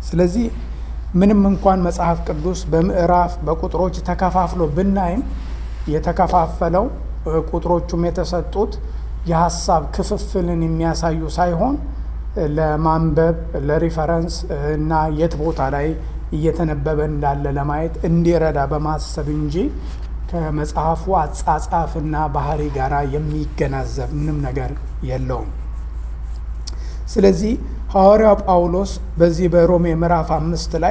ስለዚህ ምንም እንኳን መጽሐፍ ቅዱስ በምዕራፍ በቁጥሮች ተከፋፍሎ ብናይም የተከፋፈለው ቁጥሮቹም የተሰጡት የሀሳብ ክፍፍልን የሚያሳዩ ሳይሆን ለማንበብ ለሪፈረንስ እና የት ቦታ ላይ እየተነበበ እንዳለ ለማየት እንዲረዳ በማሰብ እንጂ ከመጽሐፉ አጻጻፍና ባህሪ ጋር የሚገናዘብ ምንም ነገር የለውም። ስለዚህ ሐዋርያው ጳውሎስ በዚህ በሮሜ ምዕራፍ አምስት ላይ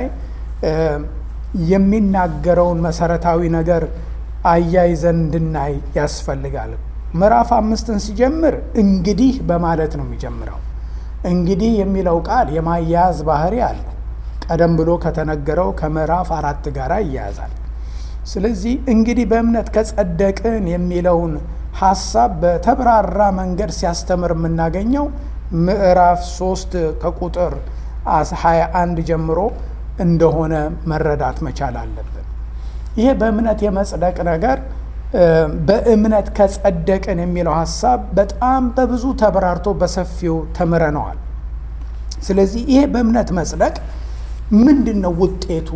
የሚናገረውን መሰረታዊ ነገር አያይዘን እንድናይ ያስፈልጋል። ምዕራፍ አምስትን ሲጀምር እንግዲህ በማለት ነው የሚጀምረው። እንግዲህ የሚለው ቃል የማያያዝ ባህሪ አለው። ቀደም ብሎ ከተነገረው ከምዕራፍ አራት ጋር ይያያዛል። ስለዚህ እንግዲህ በእምነት ከጸደቅን የሚለውን ሀሳብ በተብራራ መንገድ ሲያስተምር የምናገኘው ምዕራፍ ሶስት ከቁጥር 21 ጀምሮ እንደሆነ መረዳት መቻል አለብን። ይሄ በእምነት የመጽደቅ ነገር በእምነት ከጸደቅን የሚለው ሀሳብ በጣም በብዙ ተብራርቶ በሰፊው ተምረነዋል። ስለዚህ ይሄ በእምነት መጽደቅ ምንድን ነው ውጤቱ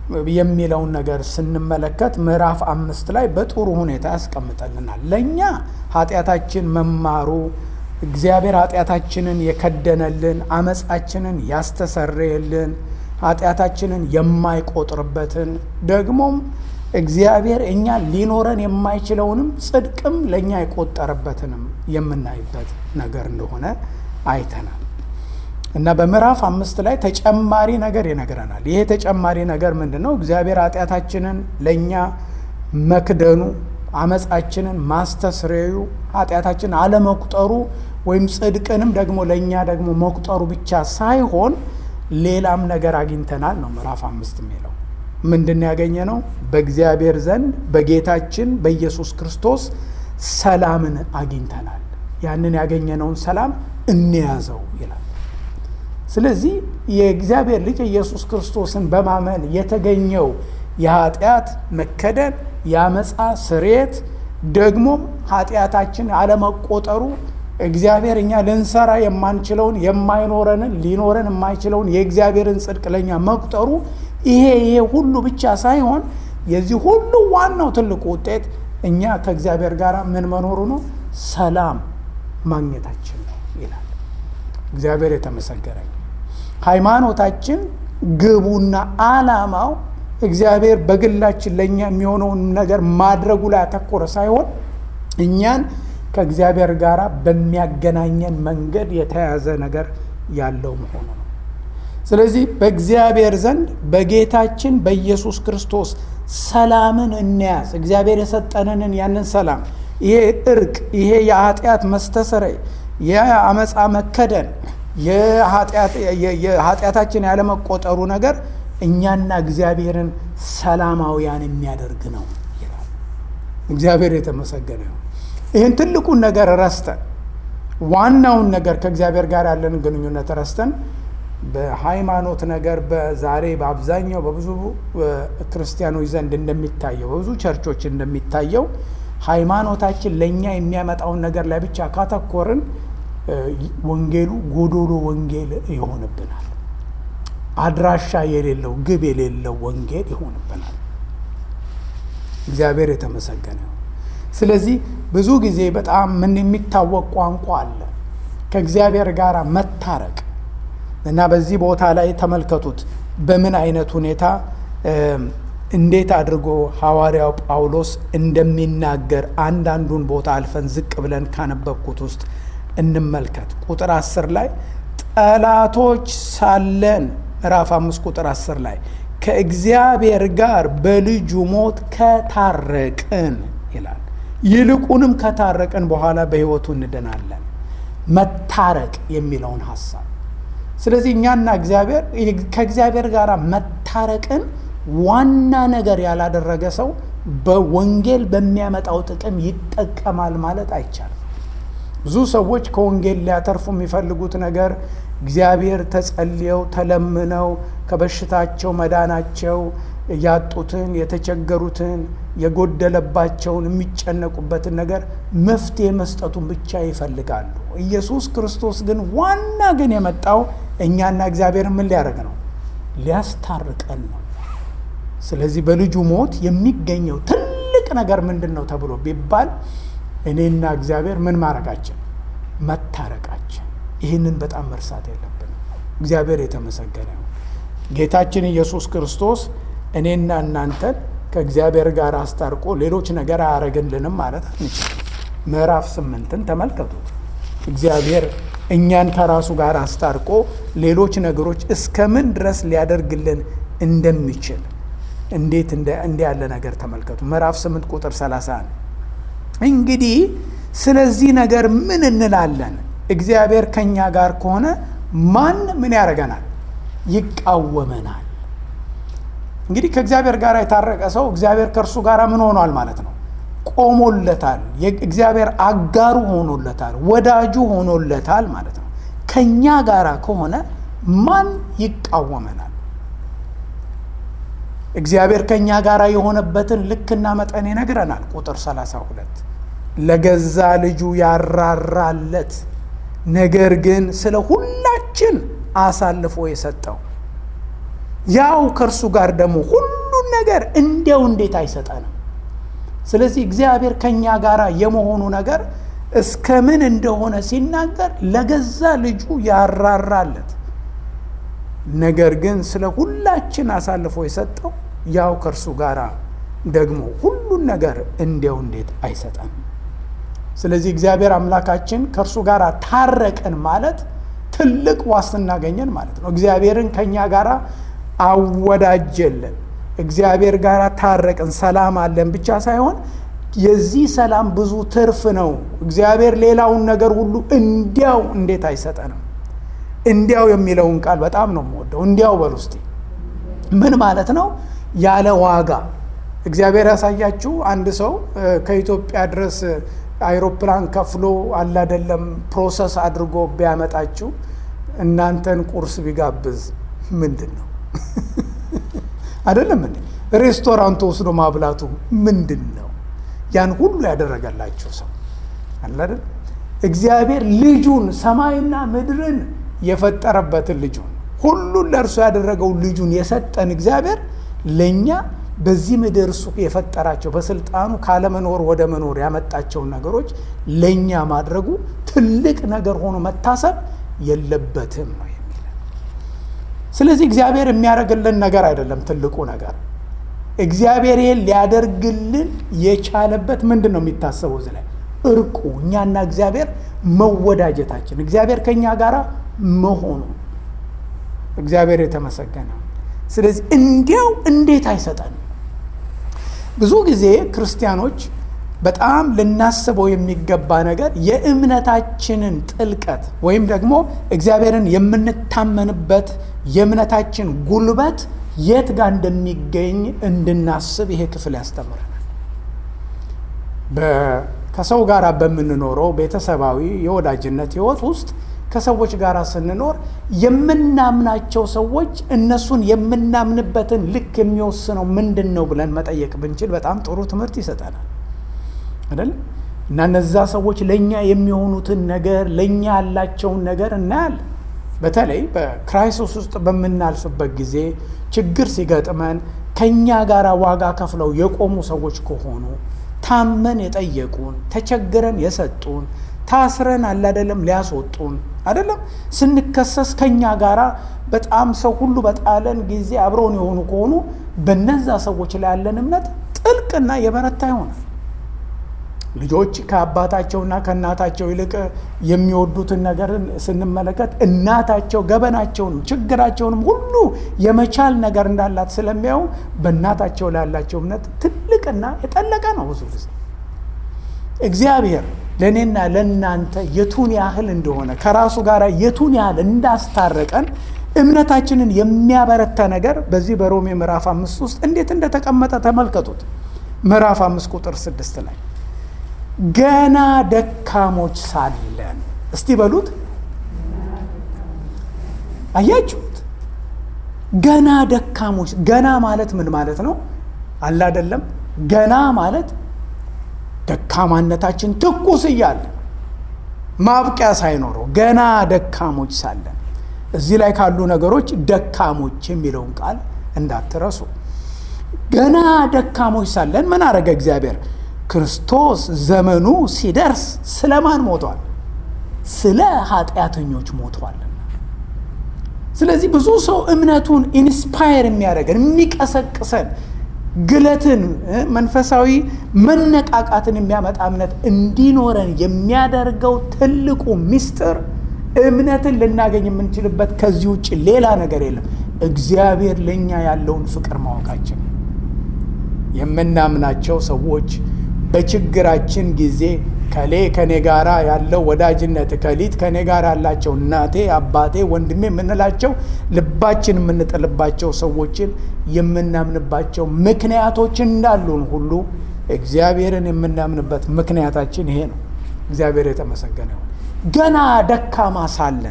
የሚለውን ነገር ስንመለከት ምዕራፍ አምስት ላይ በጥሩ ሁኔታ ያስቀምጠልናል። ለእኛ ኃጢአታችን መማሩ እግዚአብሔር ኃጢአታችንን የከደነልን አመፃችንን ያስተሰረየልን ኃጢአታችንን የማይቆጥርበትን ደግሞም እግዚአብሔር እኛ ሊኖረን የማይችለውንም ጽድቅም ለእኛ የቆጠረበትንም የምናይበት ነገር እንደሆነ አይተናል እና በምዕራፍ አምስት ላይ ተጨማሪ ነገር ይነግረናል። ይሄ ተጨማሪ ነገር ምንድን ነው? እግዚአብሔር ኃጢአታችንን ለእኛ መክደኑ አመፃችንን ማስተስረዩ ኃጢአታችንን አለመቁጠሩ ወይም ጽድቅንም ደግሞ ለእኛ ደግሞ መቁጠሩ ብቻ ሳይሆን ሌላም ነገር አግኝተናል ነው ምዕራፍ አምስት የሚለው ምንድን ያገኘ ነው? በእግዚአብሔር ዘንድ በጌታችን በኢየሱስ ክርስቶስ ሰላምን አግኝተናል። ያንን ያገኘነውን ሰላም እንያዘው ይላል። ስለዚህ የእግዚአብሔር ልጅ ኢየሱስ ክርስቶስን በማመን የተገኘው የኃጢአት መከደን የአመፃ ስርየት ደግሞም ኃጢአታችን አለመቆጠሩ እግዚአብሔር እኛ ልንሰራ የማንችለውን የማይኖረንን ሊኖረን የማይችለውን የእግዚአብሔርን ጽድቅ ለእኛ መቁጠሩ ይሄ ይሄ ሁሉ ብቻ ሳይሆን የዚህ ሁሉ ዋናው ትልቁ ውጤት እኛ ከእግዚአብሔር ጋር ምን መኖሩ ነው? ሰላም ማግኘታችን ነው ይላል። እግዚአብሔር የተመሰገነ ሃይማኖታችን ግቡና ዓላማው እግዚአብሔር በግላችን ለእኛ የሚሆነውን ነገር ማድረጉ ላይ ያተኮረ ሳይሆን እኛን ከእግዚአብሔር ጋር በሚያገናኘን መንገድ የተያዘ ነገር ያለው መሆኑ ነው። ስለዚህ በእግዚአብሔር ዘንድ በጌታችን በኢየሱስ ክርስቶስ ሰላምን እንያዝ። እግዚአብሔር የሰጠንንን ያንን ሰላም ይሄ እርቅ፣ ይሄ የኃጢአት መስተሰረይ፣ የአመፃ መከደን፣ የኃጢአታችን ያለመቆጠሩ ነገር እኛና እግዚአብሔርን ሰላማውያን የሚያደርግ ነው ይላል። እግዚአብሔር የተመሰገነ ነው። ይህን ትልቁን ነገር ረስተን ዋናውን ነገር ከእግዚአብሔር ጋር ያለን ግንኙነት ረስተን በሃይማኖት ነገር በዛሬ በአብዛኛው በብዙ ክርስቲያኖች ዘንድ እንደሚታየው በብዙ ቸርቾች እንደሚታየው ሃይማኖታችን ለእኛ የሚያመጣውን ነገር ላይ ብቻ ካተኮርን ወንጌሉ ጎዶሎ ወንጌል ይሆንብናል። አድራሻ የሌለው ግብ የሌለው ወንጌል ይሆንብናል። እግዚአብሔር የተመሰገነ ነው። ስለዚህ ብዙ ጊዜ በጣም ምን የሚታወቅ ቋንቋ አለ ከእግዚአብሔር ጋር መታረቅ እና በዚህ ቦታ ላይ ተመልከቱት በምን አይነት ሁኔታ እንዴት አድርጎ ሐዋርያው ጳውሎስ እንደሚናገር አንዳንዱን ቦታ አልፈን ዝቅ ብለን ካነበብኩት ውስጥ እንመልከት። ቁጥር አስር ላይ ጠላቶች ሳለን ምዕራፍ አምስት ቁጥር አስር ላይ ከእግዚአብሔር ጋር በልጁ ሞት ከታረቅን ይላል። ይልቁንም ከታረቅን በኋላ በሕይወቱ እንድናለን። መታረቅ የሚለውን ሀሳብ ስለዚህ እኛና እግዚአብሔር ከእግዚአብሔር ጋር መታረቅን ዋና ነገር ያላደረገ ሰው በወንጌል በሚያመጣው ጥቅም ይጠቀማል ማለት አይቻልም። ብዙ ሰዎች ከወንጌል ሊያተርፉ የሚፈልጉት ነገር እግዚአብሔር ተጸልየው ተለምነው ከበሽታቸው መዳናቸው ያጡትን የተቸገሩትን የጎደለባቸውን የሚጨነቁበትን ነገር መፍትሄ መስጠቱን ብቻ ይፈልጋሉ። ኢየሱስ ክርስቶስ ግን ዋና ግን የመጣው እኛና እግዚአብሔር ምን ሊያደርግ ነው? ሊያስታርቀን ነው። ስለዚህ በልጁ ሞት የሚገኘው ትልቅ ነገር ምንድን ነው ተብሎ ቢባል እኔና እግዚአብሔር ምን ማድረጋችን መታረቃችን። ይህንን በጣም መርሳት የለብንም። እግዚአብሔር የተመሰገነ ነው። ጌታችን ኢየሱስ ክርስቶስ እኔና እናንተን ከእግዚአብሔር ጋር አስታርቆ ሌሎች ነገር አያደርግልንም ማለት አንችልም። ምዕራፍ ስምንትን ተመልከቱት። እግዚአብሔር እኛን ከራሱ ጋር አስታርቆ ሌሎች ነገሮች እስከምን ድረስ ሊያደርግልን እንደሚችል እንዴት እንዲህ ያለ ነገር ተመልከቱ። ምዕራፍ 8 ቁጥር 31 እንግዲህ ስለዚህ ነገር ምን እንላለን? እግዚአብሔር ከእኛ ጋር ከሆነ ማን ምን ያደርገናል? ይቃወመናል። እንግዲህ ከእግዚአብሔር ጋር የታረቀ ሰው እግዚአብሔር ከእርሱ ጋር ምን ሆኗል ማለት ነው? ቆሞለታል። እግዚአብሔር አጋሩ ሆኖለታል፣ ወዳጁ ሆኖለታል ማለት ነው። ከእኛ ጋር ከሆነ ማን ይቃወመናል? እግዚአብሔር ከእኛ ጋር የሆነበትን ልክና መጠን ይነግረናል። ቁጥር 32 ለገዛ ልጁ ያራራለት ነገር ግን ስለ ሁላችን አሳልፎ የሰጠው ያው ከእርሱ ጋር ደግሞ ሁሉን ነገር እንዲያው እንዴት አይሰጠንም? ስለዚህ እግዚአብሔር ከእኛ ጋር የመሆኑ ነገር እስከ ምን እንደሆነ ሲናገር ለገዛ ልጁ ያራራለት ነገር ግን ስለ ሁላችን አሳልፎ የሰጠው ያው ከእርሱ ጋር ደግሞ ሁሉን ነገር እንዲያው እንዴት አይሰጠንም? ስለዚህ እግዚአብሔር አምላካችን ከእርሱ ጋር ታረቀን ማለት ትልቅ ዋስትና አገኘን ማለት ነው። እግዚአብሔርን ከእኛ ጋር አወዳጀልን፣ እግዚአብሔር ጋር ታረቅን፣ ሰላም አለን ብቻ ሳይሆን የዚህ ሰላም ብዙ ትርፍ ነው። እግዚአብሔር ሌላውን ነገር ሁሉ እንዲያው እንዴት አይሰጠንም? እንዲያው የሚለውን ቃል በጣም ነው የምወደው። እንዲያው በል ውስጤ ምን ማለት ነው? ያለ ዋጋ እግዚአብሔር ያሳያችሁ። አንድ ሰው ከኢትዮጵያ ድረስ አይሮፕላን ከፍሎ አላደለም ፕሮሰስ አድርጎ ቢያመጣችሁ እናንተን ቁርስ ቢጋብዝ ምንድን ነው አይደለም እንዴ? ሬስቶራንት ወስዶ ማብላቱ ምንድን ነው? ያን ሁሉ ያደረገላችሁ ሰው አላደል። እግዚአብሔር ልጁን ሰማይና ምድርን የፈጠረበትን ልጁን ሁሉን ለእርሱ ያደረገው ልጁን የሰጠን እግዚአብሔር ለእኛ በዚህ ምድር እሱ የፈጠራቸው በስልጣኑ ካለመኖር ወደ መኖር ያመጣቸውን ነገሮች ለእኛ ማድረጉ ትልቅ ነገር ሆኖ መታሰብ የለበትም ነው የሚለን። ስለዚህ እግዚአብሔር የሚያደርግልን ነገር አይደለም ትልቁ ነገር። እግዚአብሔር ይህን ሊያደርግልን የቻለበት ምንድን ነው የሚታሰበው እዚህ ላይ እርቁ፣ እኛና እግዚአብሔር መወዳጀታችን፣ እግዚአብሔር ከእኛ ጋር መሆኑ እግዚአብሔር የተመሰገነ። ስለዚህ እንዲያው እንዴት አይሰጠንም? ብዙ ጊዜ ክርስቲያኖች በጣም ልናስበው የሚገባ ነገር የእምነታችንን ጥልቀት ወይም ደግሞ እግዚአብሔርን የምንታመንበት የእምነታችን ጉልበት የት ጋር እንደሚገኝ እንድናስብ ይሄ ክፍል ያስተምረናል። ከሰው ጋር በምንኖረው ቤተሰባዊ የወዳጅነት ህይወት ውስጥ ከሰዎች ጋር ስንኖር የምናምናቸው ሰዎች እነሱን የምናምንበትን ልክ የሚወስነው ምንድን ነው ብለን መጠየቅ ብንችል በጣም ጥሩ ትምህርት ይሰጠናል አይደል? እና እነዛ ሰዎች ለእኛ የሚሆኑትን ነገር ለእኛ ያላቸውን ነገር እናያለን። በተለይ በክራይሲስ ውስጥ በምናልፍበት ጊዜ ችግር ሲገጥመን ከእኛ ጋር ዋጋ ከፍለው የቆሙ ሰዎች ከሆኑ ታመን የጠየቁን፣ ተቸግረን የሰጡን ታስረን አላደለም ሊያስወጡን አይደለም ስንከሰስ ከኛ ጋር በጣም ሰው ሁሉ በጣለን ጊዜ አብረውን የሆኑ ከሆኑ በነዛ ሰዎች ላይ ያለን እምነት ጥልቅና የበረታ ይሆናል። ልጆች ከአባታቸውና ከእናታቸው ይልቅ የሚወዱትን ነገር ስንመለከት እናታቸው ገበናቸውንም ችግራቸውንም ሁሉ የመቻል ነገር እንዳላት ስለሚያዩ በእናታቸው ላይ ያላቸው እምነት ትልቅና የጠለቀ ነው። ብዙ ጊዜ እግዚአብሔር ለእኔና ለእናንተ የቱን ያህል እንደሆነ ከራሱ ጋር የቱን ያህል እንዳስታረቀን እምነታችንን የሚያበረታ ነገር በዚህ በሮሜ ምዕራፍ አምስት ውስጥ እንዴት እንደተቀመጠ ተመልከቱት። ምዕራፍ አምስት ቁጥር ስድስት ላይ ገና ደካሞች ሳለን እስቲ በሉት። አያችሁት? ገና ደካሞች። ገና ማለት ምን ማለት ነው? አለ አይደለም? ገና ማለት ደካማነታችን ትኩስ እያለ ማብቂያ ሳይኖረው ገና ደካሞች ሳለን እዚህ ላይ ካሉ ነገሮች ደካሞች የሚለውን ቃል እንዳትረሱ። ገና ደካሞች ሳለን ምን አረገ እግዚአብሔር? ክርስቶስ ዘመኑ ሲደርስ ስለማን ሞቷል? ስለ ኃጢአተኞች ሞቷልና። ስለዚህ ብዙ ሰው እምነቱን ኢንስፓየር የሚያደርገን የሚቀሰቅሰን ግለትን መንፈሳዊ መነቃቃትን የሚያመጣ እምነት እንዲኖረን የሚያደርገው ትልቁ ምስጢር እምነትን ልናገኝ የምንችልበት ከዚህ ውጭ ሌላ ነገር የለም። እግዚአብሔር ለእኛ ያለውን ፍቅር ማወቃችን የምናምናቸው ሰዎች በችግራችን ጊዜ ከሌ ከኔ ጋራ ያለው ወዳጅነት ከሊት ከኔ ጋር ያላቸው እናቴ፣ አባቴ፣ ወንድሜ የምንላቸው ልባችን የምንጥልባቸው ሰዎችን የምናምንባቸው ምክንያቶች እንዳሉን ሁሉ እግዚአብሔርን የምናምንበት ምክንያታችን ይሄ ነው። እግዚአብሔር የተመሰገነ ይሁን። ገና ደካማ ሳለን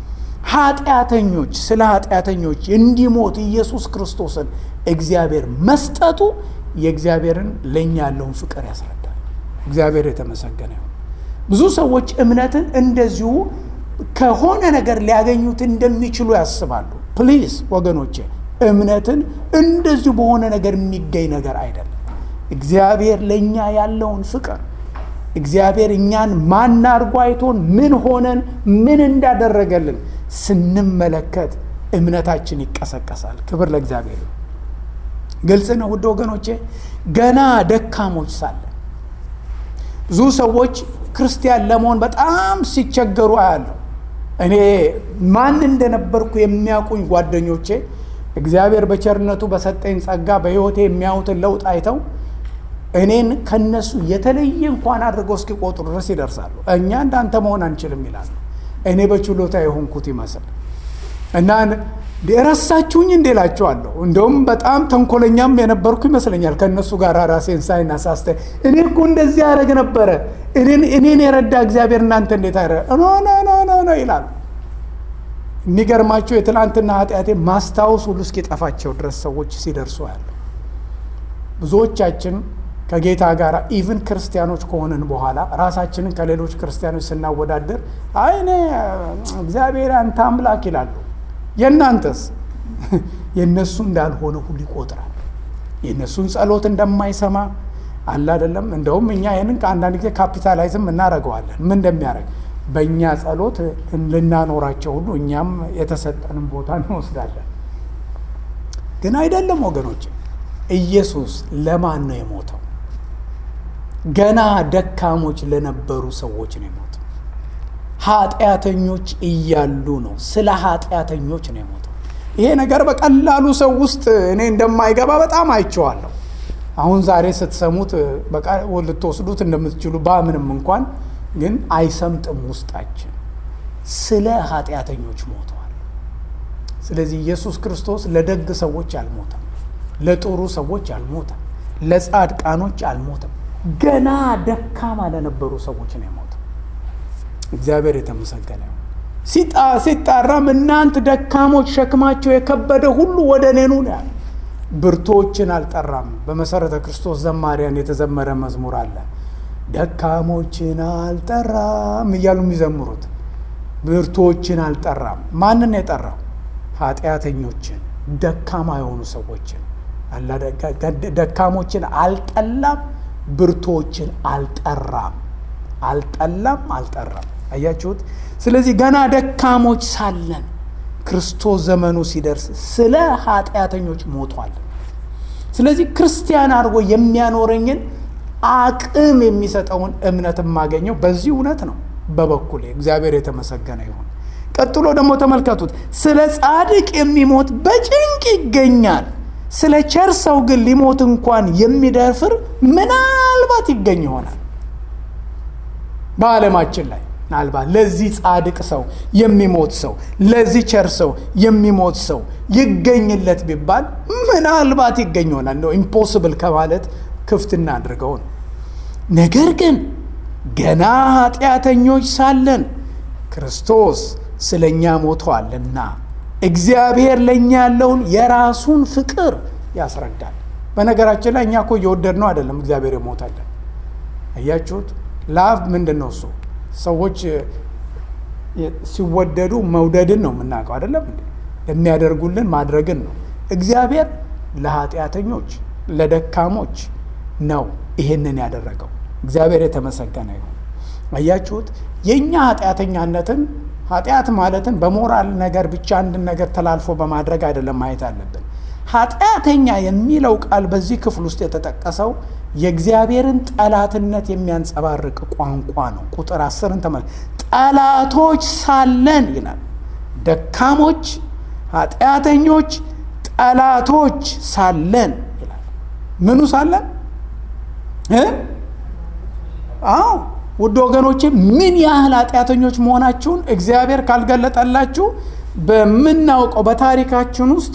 ኃጢአተኞች ስለ ኃጢአተኞች እንዲሞት ኢየሱስ ክርስቶስን እግዚአብሔር መስጠቱ የእግዚአብሔርን ለእኛ ያለውን ፍቅር ያስረዳል። እግዚአብሔር የተመሰገነ ይሁን። ብዙ ሰዎች እምነትን እንደዚሁ ከሆነ ነገር ሊያገኙት እንደሚችሉ ያስባሉ። ፕሊዝ ወገኖቼ፣ እምነትን እንደዚሁ በሆነ ነገር የሚገኝ ነገር አይደለም። እግዚአብሔር ለእኛ ያለውን ፍቅር እግዚአብሔር እኛን ማን አድርጎ አይቶን ምን ሆነን ምን እንዳደረገልን ስንመለከት እምነታችን ይቀሰቀሳል። ክብር ለእግዚአብሔር። ግልጽ ነው ውድ ወገኖቼ፣ ገና ደካሞች ሳለን ብዙ ሰዎች ክርስቲያን ለመሆን በጣም ሲቸገሩ አያለሁ። እኔ ማን እንደነበርኩ የሚያውቁኝ ጓደኞቼ እግዚአብሔር በቸርነቱ በሰጠኝ ጸጋ በሕይወቴ የሚያዩትን ለውጥ አይተው እኔን ከነሱ የተለየ እንኳን አድርገው እስኪቆጥሩ ድረስ ይደርሳሉ። እኛ እንዳንተ መሆን አንችልም ይላሉ። እኔ በችሎታ የሆንኩት ይመስል እና የረሳችሁኝ እንዴ እላቸዋለሁ። እንደውም በጣም ተንኮለኛም የነበርኩ ይመስለኛል ከእነሱ ጋር ራሴን ሳይና ሳስተ እኔ እኮ እንደዚህ ያደረግ ነበረ እኔን የረዳ እግዚአብሔር እናንተ እንዴት አረ ኖ ኖ ኖ ኖ ኖ ይላሉ። የሚገርማቸው የትላንትና ኃጢአቴ ማስታወስ ሁሉ እስኪጠፋቸው ድረስ ሰዎች ሲደርሱ ያሉ ብዙዎቻችን ከጌታ ጋር ኢቭን ክርስቲያኖች ከሆንን በኋላ ራሳችንን ከሌሎች ክርስቲያኖች ስናወዳደር አይ እኔ እግዚአብሔር አንተ አምላክ ይላሉ። የእናንተስ የእነሱ እንዳልሆነ ሁሉ ይቆጥራል። የእነሱን ጸሎት እንደማይሰማ አለ አይደለም። እንደውም እኛ ይህንን ከአንዳንድ ጊዜ ካፒታላይዝም እናደርገዋለን። ምን እንደሚያደርግ በእኛ ጸሎት ልናኖራቸው ሁሉ እኛም የተሰጠንን ቦታ እንወስዳለን። ግን አይደለም ወገኖች፣ ኢየሱስ ለማን ነው የሞተው? ገና ደካሞች ለነበሩ ሰዎች ነው የሞተው። ኃጢአተኞች እያሉ ነው። ስለ ኃጢአተኞች ነው የሞተው። ይሄ ነገር በቀላሉ ሰው ውስጥ እኔ እንደማይገባ በጣም አይቼዋለሁ። አሁን ዛሬ ስትሰሙት በቃ ልትወስዱት እንደምትችሉ ባምንም እንኳን ግን አይሰምጥም ውስጣችን። ስለ ኃጢአተኞች ሞተዋል። ስለዚህ ኢየሱስ ክርስቶስ ለደግ ሰዎች አልሞተም፣ ለጥሩ ሰዎች አልሞተም፣ ለጻድቃኖች አልሞተም። ገና ደካማ ለነበሩ ሰዎች ነው የሞተው። እግዚአብሔር የተመሰገነ ይሁን። ሲጣራም እናንት ደካሞች ሸክማቸው የከበደ ሁሉ ወደ እኔ ኑ ነው ያለ። ብርቶችን አልጠራም። በመሰረተ ክርስቶስ ዘማሪያን የተዘመረ መዝሙር አለ። ደካሞችን አልጠራም እያሉ የሚዘምሩት ብርቶችን አልጠራም። ማንን የጠራው? ኃጢአተኞችን፣ ደካማ የሆኑ ሰዎችን። ደካሞችን አልጠላም፣ ብርቶችን አልጠራም። አልጠላም፣ አልጠራም። አያችሁት? ስለዚህ ገና ደካሞች ሳለን ክርስቶስ ዘመኑ ሲደርስ ስለ ኃጢአተኞች ሞቷል። ስለዚህ ክርስቲያን አድርጎ የሚያኖረኝን አቅም የሚሰጠውን እምነት የማገኘው በዚህ እውነት ነው። በበኩሌ እግዚአብሔር የተመሰገነ ይሁን። ቀጥሎ ደግሞ ተመልከቱት። ስለ ጻድቅ የሚሞት በጭንቅ ይገኛል፣ ስለ ቸር ሰው ግን ሊሞት እንኳን የሚደፍር ምናልባት ይገኝ ይሆናል በዓለማችን ላይ ምናልባት ለዚህ ጻድቅ ሰው የሚሞት ሰው ለዚህ ቸር ሰው የሚሞት ሰው ይገኝለት ቢባል ምናልባት ይገኝ ይሆናል። እንደው ኢምፖስብል ከማለት ክፍት እናድርገው ነው። ነገር ግን ገና ኃጢአተኞች ሳለን ክርስቶስ ስለ እኛ ሞቷልና እግዚአብሔር ለእኛ ያለውን የራሱን ፍቅር ያስረዳል። በነገራችን ላይ እኛ እኮ እየወደድ ነው አይደለም እግዚአብሔር የሞታለን። አያችሁት? ላቭ ምንድን ነው እሱ? ሰዎች ሲወደዱ መውደድን ነው የምናውቀው አይደለም እንዴ? የሚያደርጉልን ማድረግን ነው። እግዚአብሔር ለኃጢአተኞች ለደካሞች ነው ይሄንን ያደረገው። እግዚአብሔር የተመሰገነ ይሁን። አያችሁት? የእኛ ኃጢአተኛነትን ኃጢአት ማለትን በሞራል ነገር ብቻ አንድን ነገር ተላልፎ በማድረግ አይደለም ማየት አለብን። ኃጢአተኛ የሚለው ቃል በዚህ ክፍል ውስጥ የተጠቀሰው የእግዚአብሔርን ጠላትነት የሚያንጸባርቅ ቋንቋ ነው። ቁጥር አስርን ተመ ጠላቶች ሳለን ይላል። ደካሞች፣ ኃጢአተኞች፣ ጠላቶች ሳለን ይላል። ምኑ ሳለን? አዎ ውድ ወገኖቼ ምን ያህል ኃጢአተኞች መሆናችሁን እግዚአብሔር ካልገለጠላችሁ በምናውቀው በታሪካችን ውስጥ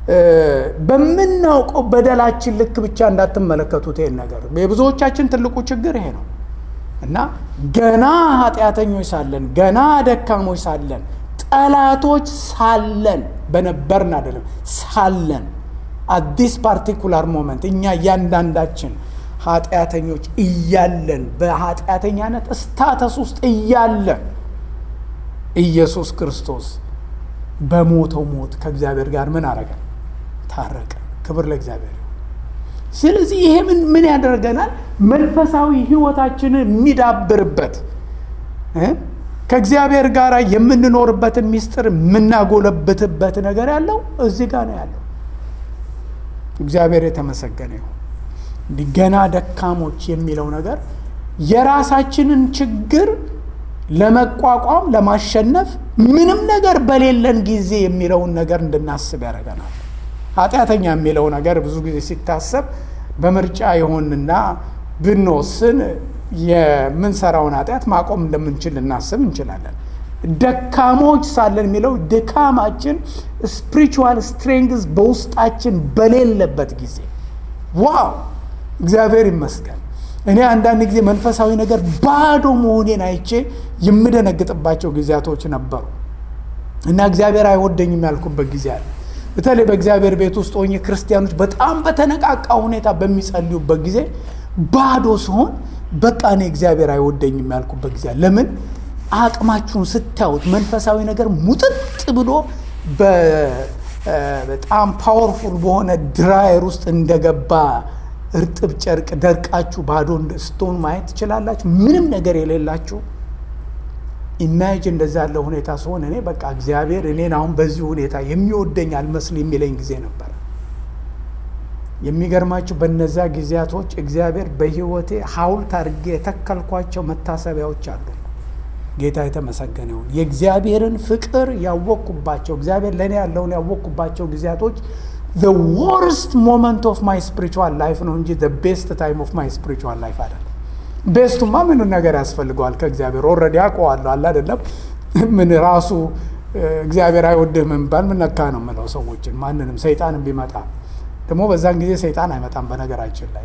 በምናውቀው በደላችን ልክ ብቻ እንዳትመለከቱት ይሄን ነገር። የብዙዎቻችን ትልቁ ችግር ይሄ ነው እና ገና ኃጢአተኞች ሳለን፣ ገና ደካሞች ሳለን፣ ጠላቶች ሳለን በነበርን አይደለም ሳለን አዲስ ፓርቲኩላር ሞመንት እኛ እያንዳንዳችን ኃጢአተኞች እያለን በኃጢአተኛነት ስታተስ ውስጥ እያለን ኢየሱስ ክርስቶስ በሞተው ሞት ከእግዚአብሔር ጋር ምን አረገ? ታረቀ። ክብር ለእግዚአብሔር። ስለዚህ ይሄ ምን ምን ያደርገናል? መንፈሳዊ ሕይወታችንን የሚዳብርበት ከእግዚአብሔር ጋር የምንኖርበትን ሚስጥር የምናጎለብትበት ነገር ያለው እዚህ ጋር ነው ያለው። እግዚአብሔር የተመሰገነ ይሁን። ገና ደካሞች የሚለው ነገር የራሳችንን ችግር ለመቋቋም ለማሸነፍ ምንም ነገር በሌለን ጊዜ የሚለውን ነገር እንድናስብ ያደርገናል። ኃጢአተኛ የሚለው ነገር ብዙ ጊዜ ሲታሰብ በምርጫ ይሆንና ብንወስን የምንሰራውን ኃጢአት ማቆም እንደምንችል ልናስብ እንችላለን። ደካሞች ሳለን የሚለው ድካማችን ስፒሪቹዋል ስትሬንግዝ በውስጣችን በሌለበት ጊዜ ዋው እግዚአብሔር ይመስገን። እኔ አንዳንድ ጊዜ መንፈሳዊ ነገር ባዶ መሆኔን አይቼ የምደነግጥባቸው ጊዜያቶች ነበሩ እና እግዚአብሔር አይወደኝም ያልኩበት ጊዜ አለ። በተለይ በእግዚአብሔር ቤት ውስጥ ሆኜ ክርስቲያኖች በጣም በተነቃቃ ሁኔታ በሚጸልዩበት ጊዜ ባዶ ሲሆን በቃ እኔ እግዚአብሔር አይወደኝም ያልኩበት ጊዜ አለ። ለምን? አቅማችሁን ስታዩት መንፈሳዊ ነገር ሙጥጥ ብሎ በጣም ፓወርፉል በሆነ ድራየር ውስጥ እንደገባ እርጥብ ጨርቅ ደርቃችሁ ባዶ ስትሆኑ ማየት ትችላላችሁ። ምንም ነገር የሌላችሁ ኢማጅ እንደዛ ያለ ሁኔታ ሲሆን እኔ በቃ እግዚአብሔር እኔን አሁን በዚህ ሁኔታ የሚወደኝ አልመስል የሚለኝ ጊዜ ነበር። የሚገርማችሁ በነዛ ጊዜያቶች እግዚአብሔር በሕይወቴ ሐውልት አድርጌ የተከልኳቸው መታሰቢያዎች አሉ። ጌታ የተመሰገነ ይሁን። የእግዚአብሔርን ፍቅር ያወቅኩባቸው እግዚአብሔር ለእኔ ያለውን ያወቅኩባቸው ጊዜያቶች the worst moment of my spiritual life ነው እንጂ the best time of my spiritual life አይደለም። ቤስቱማ ምኑ ነገር ያስፈልገዋል ከእግዚአብሔር ኦልሬዲ አውቀዋለሁ አለ አይደለም። ምን ራሱ እግዚአብሔር አይወድህም የሚባል ምን ነካ ነው የምለው ሰዎችን ማንንም ሰይጣንም ቢመጣ ደግሞ በዛን ጊዜ ሰይጣን አይመጣም በነገራችን ላይ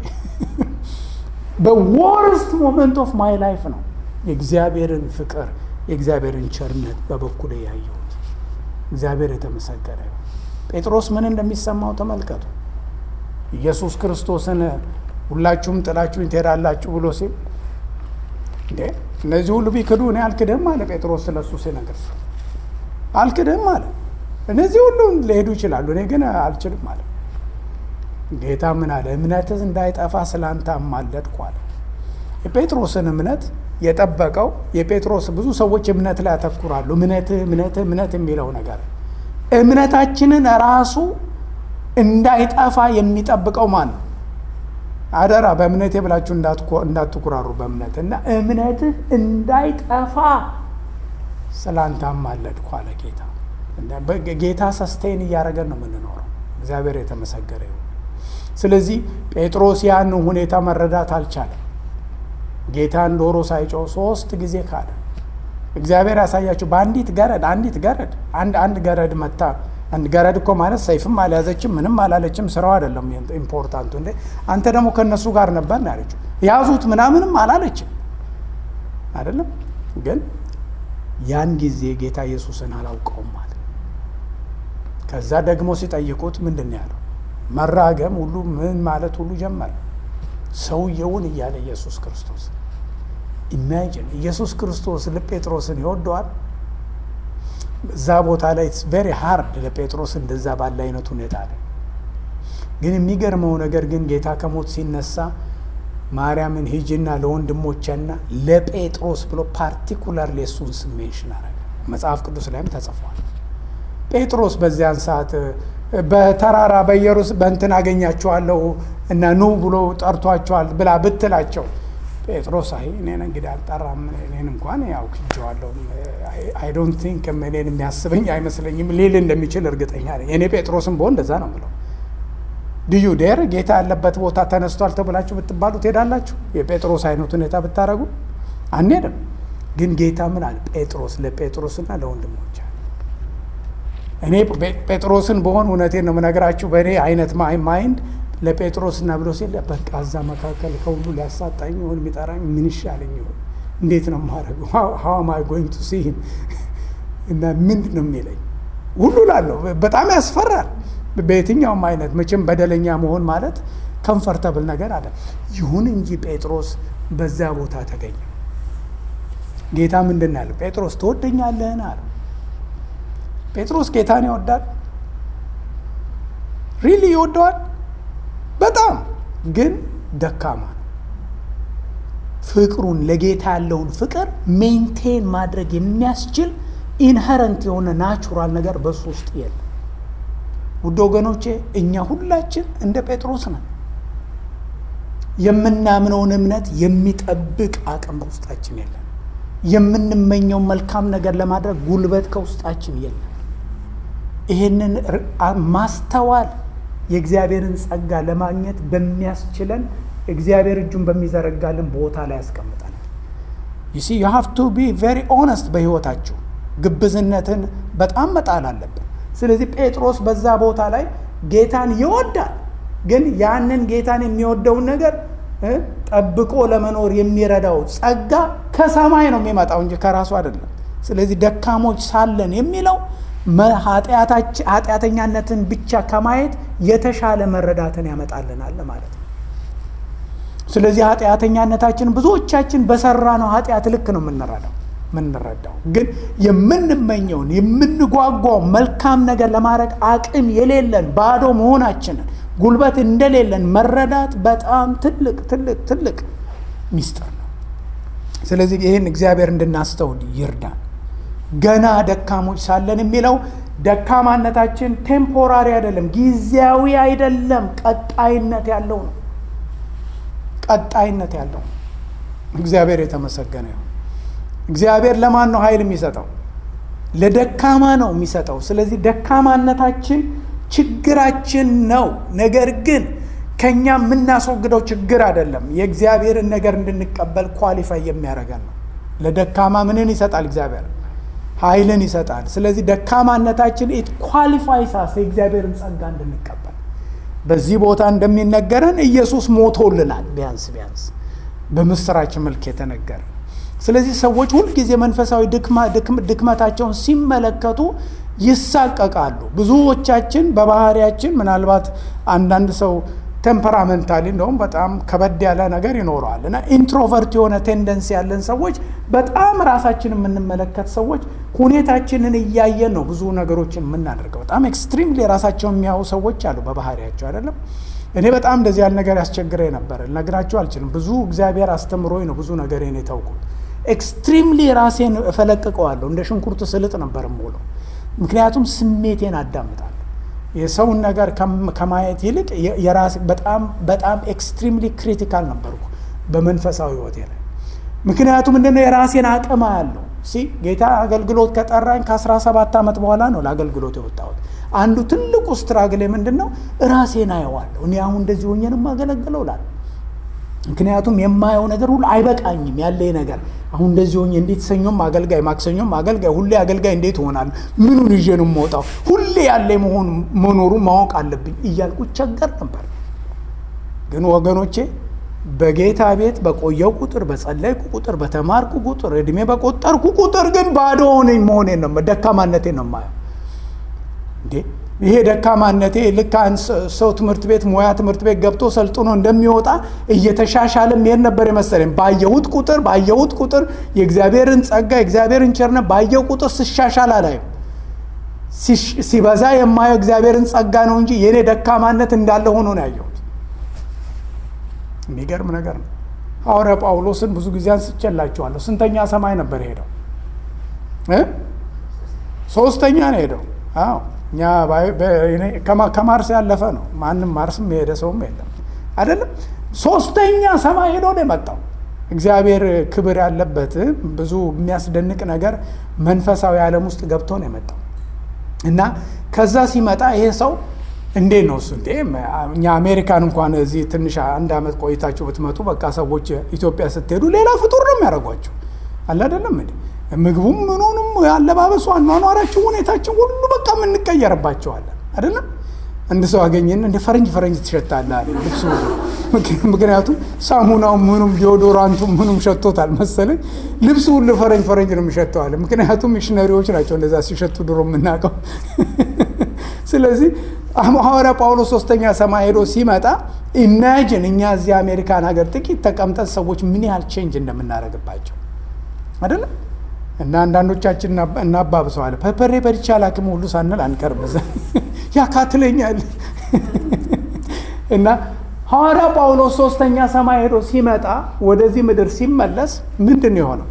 በወርስት ሞመንት ኦፍ ማይ ላይፍ ነው የእግዚአብሔርን ፍቅር የእግዚአብሔርን ቸርነት በበኩሌ ያየሁት። እግዚአብሔር የተመሰገነ ይሁን። ጴጥሮስ ምን እንደሚሰማው ተመልከቱ። ኢየሱስ ክርስቶስን ሁላችሁም ጥላችሁኝ ትሄዳላችሁ ብሎ ሲል እንዴ እነዚህ ሁሉ ቢክዱ እኔ አልክድህም አለ ጴጥሮስ። ስለሱ ሲነግር አልክድህም አለ። እነዚህ ሁሉ ሊሄዱ ይችላሉ፣ እኔ ግን አልችልም አለ። ጌታ ምን አለ? እምነትህ እንዳይጠፋ ስላንተ አማለድኩ አለ። የጴጥሮስን እምነት የጠበቀው የጴጥሮስ ብዙ ሰዎች እምነት ላይ ያተኩራሉ። እምነትህ እምነትህ እምነት የሚለው ነገር እምነታችንን ራሱ እንዳይጠፋ የሚጠብቀው ማን ነው? አደራ በእምነቴ ብላችሁ እንዳትኩራሩ በእምነት እና እምነትህ እንዳይጠፋ ስላንተ አማለድኩ አለ ጌታ። ጌታ ሰስቴን እያደረገን ነው የምንኖረው። እግዚአብሔር የተመሰገረ ይሁን። ስለዚህ ጴጥሮስ ያን ሁኔታ መረዳት አልቻለም። ጌታን ዶሮ ሳይጮህ ሶስት ጊዜ ካለ። እግዚአብሔር ያሳያችሁ። በአንዲት ገረድ አንዲት ገረድ አንድ አንድ ገረድ መታ። አንድ ገረድ እኮ ማለት ሰይፍም አልያዘችም ምንም አላለችም። ስራው አይደለም ኢምፖርታንቱ። እንዴ አንተ ደግሞ ከእነሱ ጋር ነበር ነው ያለችው። ያዙት ምናምንም አላለችም አይደለም። ግን ያን ጊዜ ጌታ ኢየሱስን አላውቀውም ማለት ከዛ ደግሞ ሲጠይቁት ምንድን ነው ያለው? መራገም ሁሉ ምን ማለት ሁሉ ጀመረ። ሰውየውን እያለ ኢየሱስ ክርስቶስ ኢማጂን ኢየሱስ ክርስቶስ ጴጥሮስን ይወደዋል። እዛ ቦታ ላይ ቬሪ ሃርድ ለጴጥሮስ እንደዛ ባለ አይነት ሁኔታ ላይ ግን የሚገርመው ነገር ግን ጌታ ከሞት ሲነሳ ማርያምን ሂጂና ለወንድሞቼና ለጴጥሮስ ብሎ ፓርቲኩላር የእሱን ስም ሜንሽን አረገ። መጽሐፍ ቅዱስ ላይም ተጽፏል። ጴጥሮስ በዚያን ሰዓት በተራራ በኢየሩስ በእንትን አገኛችኋለሁ እና ኑ ብሎ ጠርቷቸዋል ብላ ብትላቸው ጴጥሮስ አይ እኔን እንግዲህ አልጠራም፣ እኔን እንኳን ያው ክጀዋለሁ፣ አይ ዶንት ቲንክ እኔን የሚያስበኝ አይመስለኝም ሊል እንደሚችል እርግጠኛ ነኝ። እኔ ጴጥሮስም በሆን እንደዛ ነው ብለው ድዩ ዴር ጌታ ያለበት ቦታ ተነስቷል ተብላችሁ ብትባሉ ትሄዳላችሁ? የጴጥሮስ አይነት ሁኔታ ብታደረጉ አንሄድም። ግን ጌታ ምን አለ? ጴጥሮስ ለጴጥሮስና ለወንድሞች አለ። እኔ ጴጥሮስን በሆን እውነቴን ነው የምነግራችሁ፣ በእኔ አይነት ማይንድ ለጴጥሮስና ብሎ ሲል በቃ እዛ መካከል ከሁሉ ሊያሳጣኝ ይሆን የሚጠራኝ ምን ይሻለኝ ይሆን? እንዴት ነው የማደርገው? ሀው አም አይ ጎይንግ ቱ ሲ ሂም እና ምንድን ነው የሚለኝ ሁሉ ላለሁ በጣም ያስፈራል። በየትኛውም አይነት መቼም በደለኛ መሆን ማለት ከምፈርተብል ነገር አለ። ይሁን እንጂ ጴጥሮስ በዛ ቦታ ተገኘ። ጌታ ምንድን ያለ ጴጥሮስ ትወደኛለህን አለ። ጴጥሮስ ጌታን ይወዳል። ሪሊ ይወደዋል በጣም ግን ደካማ ነው። ፍቅሩን ለጌታ ያለውን ፍቅር ሜንቴን ማድረግ የሚያስችል ኢንሄረንት የሆነ ናቹራል ነገር በሱ ውስጥ የለም። ውድ ወገኖቼ እኛ ሁላችን እንደ ጴጥሮስ ነን። የምናምነውን እምነት የሚጠብቅ አቅም በውስጣችን የለም። የምንመኘው መልካም ነገር ለማድረግ ጉልበት ከውስጣችን የለም። ይህንን ማስተዋል የእግዚአብሔርን ጸጋ ለማግኘት በሚያስችለን እግዚአብሔር እጁን በሚዘረጋልን ቦታ ላይ ያስቀምጠናል። ዩሲ ዩ ሃቭ ቱ ቢ ቬሪ ኦነስት በህይወታችሁ ግብዝነትን በጣም መጣል አለብን። ስለዚህ ጴጥሮስ በዛ ቦታ ላይ ጌታን ይወዳል፣ ግን ያንን ጌታን የሚወደውን ነገር ጠብቆ ለመኖር የሚረዳው ጸጋ ከሰማይ ነው የሚመጣው እንጂ ከራሱ አይደለም። ስለዚህ ደካሞች ሳለን የሚለው ኃጢአተኛነትን ብቻ ከማየት የተሻለ መረዳትን ያመጣልናል ማለት ነው። ስለዚህ ኃጢአተኛነታችን ብዙዎቻችን በሰራ ነው ኃጢአት ልክ ነው የምንረዳው የምንረዳው ግን የምንመኘውን የምንጓጓው መልካም ነገር ለማድረግ አቅም የሌለን ባዶ መሆናችንን ጉልበት እንደሌለን መረዳት በጣም ትልቅ ትልቅ ትልቅ ሚስጥር ነው። ስለዚህ ይህን እግዚአብሔር እንድናስተውል ይርዳን። ገና ደካሞች ሳለን የሚለው ደካማነታችን ቴምፖራሪ አይደለም፣ ጊዜያዊ አይደለም፣ ቀጣይነት ያለው ነው። ቀጣይነት ያለው ነው። እግዚአብሔር የተመሰገነ ይሁን። እግዚአብሔር ለማን ነው ኃይል የሚሰጠው? ለደካማ ነው የሚሰጠው። ስለዚህ ደካማነታችን ችግራችን ነው። ነገር ግን ከኛ የምናስወግደው ችግር አይደለም። የእግዚአብሔርን ነገር እንድንቀበል ኳሊፋይ የሚያደርገን ነው። ለደካማ ምንን ይሰጣል? እግዚአብሔር ኃይልን ይሰጣል። ስለዚህ ደካማነታችን ኢት ኳሊፋይስ አስ የእግዚአብሔርን ጸጋ እንድንቀበል በዚህ ቦታ እንደሚነገረን ኢየሱስ ሞቶልናል። ቢያንስ ቢያንስ በምስራች መልክ የተነገረ ስለዚህ ሰዎች ሁልጊዜ መንፈሳዊ ድክመታቸውን ሲመለከቱ ይሳቀቃሉ። ብዙዎቻችን በባህሪያችን ምናልባት አንዳንድ ሰው ቴምፐራመንታሊ እንደውም በጣም ከበድ ያለ ነገር ይኖረዋል እና ኢንትሮቨርት የሆነ ቴንደንሲ ያለን ሰዎች በጣም ራሳችን የምንመለከት ሰዎች ሁኔታችንን እያየን ነው ብዙ ነገሮችን የምናደርገው። በጣም ኤክስትሪምሊ ራሳቸውን የሚያዩ ሰዎች አሉ በባህሪያቸው አይደለም። እኔ በጣም እንደዚህ ያለ ነገር ያስቸግረኝ ነበር፣ ልነግራችሁ አልችልም። ብዙ እግዚአብሔር አስተምሮኝ ነው ብዙ ነገሬን የተውኩት። ኤክስትሪምሊ ራሴን እፈለቅቀዋለሁ። እንደ ሽንኩርት ስልጥ ነበር የምውለው፣ ምክንያቱም ስሜቴን አዳምጣለሁ። የሰውን ነገር ከማየት ይልቅ የራሴ በጣም በጣም ኤክስትሪምሊ ክሪቲካል ነበርኩ በመንፈሳዊ ህይወቴ ላይ። ምክንያቱም ምንድነው የራሴን አቅም ያለው ሲ ጌታ አገልግሎት ከጠራኝ ከ17 ዓመት በኋላ ነው ለአገልግሎት የወጣሁት። አንዱ ትልቁ ስትራግሌ ምንድን ነው? ራሴን አየዋለሁ። እኔ አሁን እንደዚህ ሆኜ ነው የማገለግለው እላለሁ። ምክንያቱም የማየው ነገር ሁሉ አይበቃኝም። ያለኝ ነገር አሁን እንደዚህ ሆኜ እንዴት ሰኞም አገልጋይ ማክሰኞም አገልጋይ ሁሌ አገልጋይ እንዴት እሆናለሁ? ምኑን ይዤ ነው የምወጣው? ሁሌ ያለ መሆኑ መኖሩን ማወቅ አለብኝ እያልኩ ቸገር ነበር። ግን ወገኖቼ በጌታ ቤት በቆየው ቁጥር በጸለይኩ ቁጥር በተማርኩ ቁጥር እድሜ በቆጠርኩ ቁጥር ግን ባዶ ሆነኝ መሆኔን ነው ደካማነቴን ነው የማየው። እንዴ ይሄ ደካማነቴ ልክ አንድ ሰው ትምህርት ቤት ሙያ ትምህርት ቤት ገብቶ ሰልጥኖ እንደሚወጣ እየተሻሻለ መሄድ ነበር የመሰለኝ። ባየሁት ቁጥር ባየሁት ቁጥር የእግዚአብሔርን ጸጋ የእግዚአብሔርን ቸርነት ባየው ቁጥር ስሻሻል አላይም። ሲበዛ የማየው እግዚአብሔርን ጸጋ ነው እንጂ የእኔ ደካማነት እንዳለ ሆኖ ነው ያየሁት። የሚገርም ነገር ነው። ሐዋርያ ጳውሎስን ብዙ ጊዜ አንስቼላችኋለሁ። ስንተኛ ሰማይ ነበር ሄደው? ሶስተኛ ነው ሄደው። አዎ እኛ ከማርስ ያለፈ ነው። ማንም ማርስም የሄደ ሰውም የለም አይደለም። ሶስተኛ ሰማይ ሄዶ ነው የመጣው። እግዚአብሔር ክብር ያለበት ብዙ የሚያስደንቅ ነገር መንፈሳዊ ዓለም ውስጥ ገብቶ ነው የመጣው እና ከዛ ሲመጣ ይሄ ሰው እንዴት ነው እሱ እንዴ እኛ አሜሪካን እንኳን እዚህ ትንሽ አንድ ዓመት ቆይታችሁ ብትመጡ በቃ ሰዎች ኢትዮጵያ ስትሄዱ ሌላ ፍጡር ነው የሚያደርጓቸው አለ አይደለም እንዴ ምግቡም ምኑንም አለባበሱ አኗኗራችን ሁኔታችን ሁሉ በቃ የምንቀየርባቸዋለን አይደለም አንድ ሰው አገኘን እንደ ፈረንጅ ፈረንጅ ትሸታለህ አለ ልብሱ ምክንያቱም ሳሙናው ምኑም ዲዮዶራንቱ ምኑም ሸቶታል መሰለኝ ልብሱ ሁሉ ፈረንጅ ፈረንጅ ነው የሚሸተዋል ምክንያቱም ሚሽነሪዎች ናቸው እንደዛ ሲሸቱ ድሮ የምናውቀው ስለዚህ ሐዋርያ ጳውሎስ ሶስተኛ ሰማይ ሄዶ ሲመጣ ኢማጂን እኛ እዚህ አሜሪካን ሀገር ጥቂት ተቀምጠን ሰዎች ምን ያህል ቼንጅ እንደምናደርግባቸው አይደለም እና አንዳንዶቻችን እናባብሰዋለን ፐፐሬ በድቻ ላክም ሁሉ ሳንል አንቀርም እዛ ያካትለኛል እና ሐዋርያ ጳውሎስ ሶስተኛ ሰማይ ሄዶ ሲመጣ ወደዚህ ምድር ሲመለስ ምንድን ነው የሆነው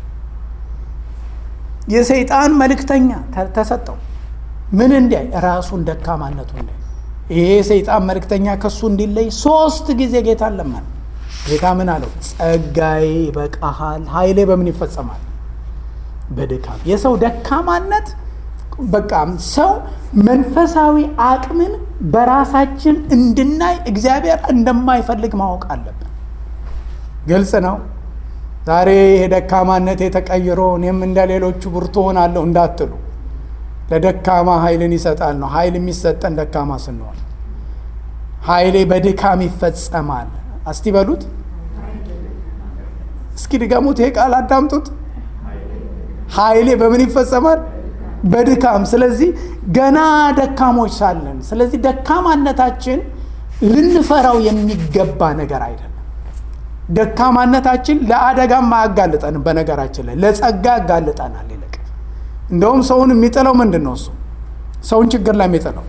የሰይጣን መልእክተኛ ተሰጠው ምን እንዲያይ ራሱን ደካማነቱ እንዲያይ ይሄ የሰይጣን መልእክተኛ ከሱ እንዲለይ ሶስት ጊዜ ጌታ ለመን ጌታ ምን አለው ጸጋዬ ይበቃሃል ኃይሌ በምን ይፈጸማል በድካም የሰው ደካማነት በቃ ሰው መንፈሳዊ አቅምን በራሳችን እንድናይ እግዚአብሔር እንደማይፈልግ ማወቅ አለብን ግልጽ ነው ዛሬ ይሄ ደካማነት የተቀይሮ እኔም እንደ ሌሎቹ ብርቱ ሆናለሁ እንዳትሉ ለደካማ ኃይልን ይሰጣል ነው ኃይል የሚሰጠን ደካማ ስንሆን ኃይሌ በድካም ይፈጸማል እስቲ በሉት እስኪ ድገሙት ይሄ ቃል አዳምጡት ኃይሌ በምን ይፈጸማል በድካም ስለዚህ ገና ደካሞች ሳለን ስለዚህ ደካማነታችን ልንፈራው የሚገባ ነገር አይደለም ደካማነታችን ለአደጋም አያጋልጠንም በነገራችን ላይ ለጸጋ ያጋልጠናል ይልቅ እንደውም ሰውን የሚጥለው ምንድን ነው እሱ ሰውን ችግር ላይ የሚጥለው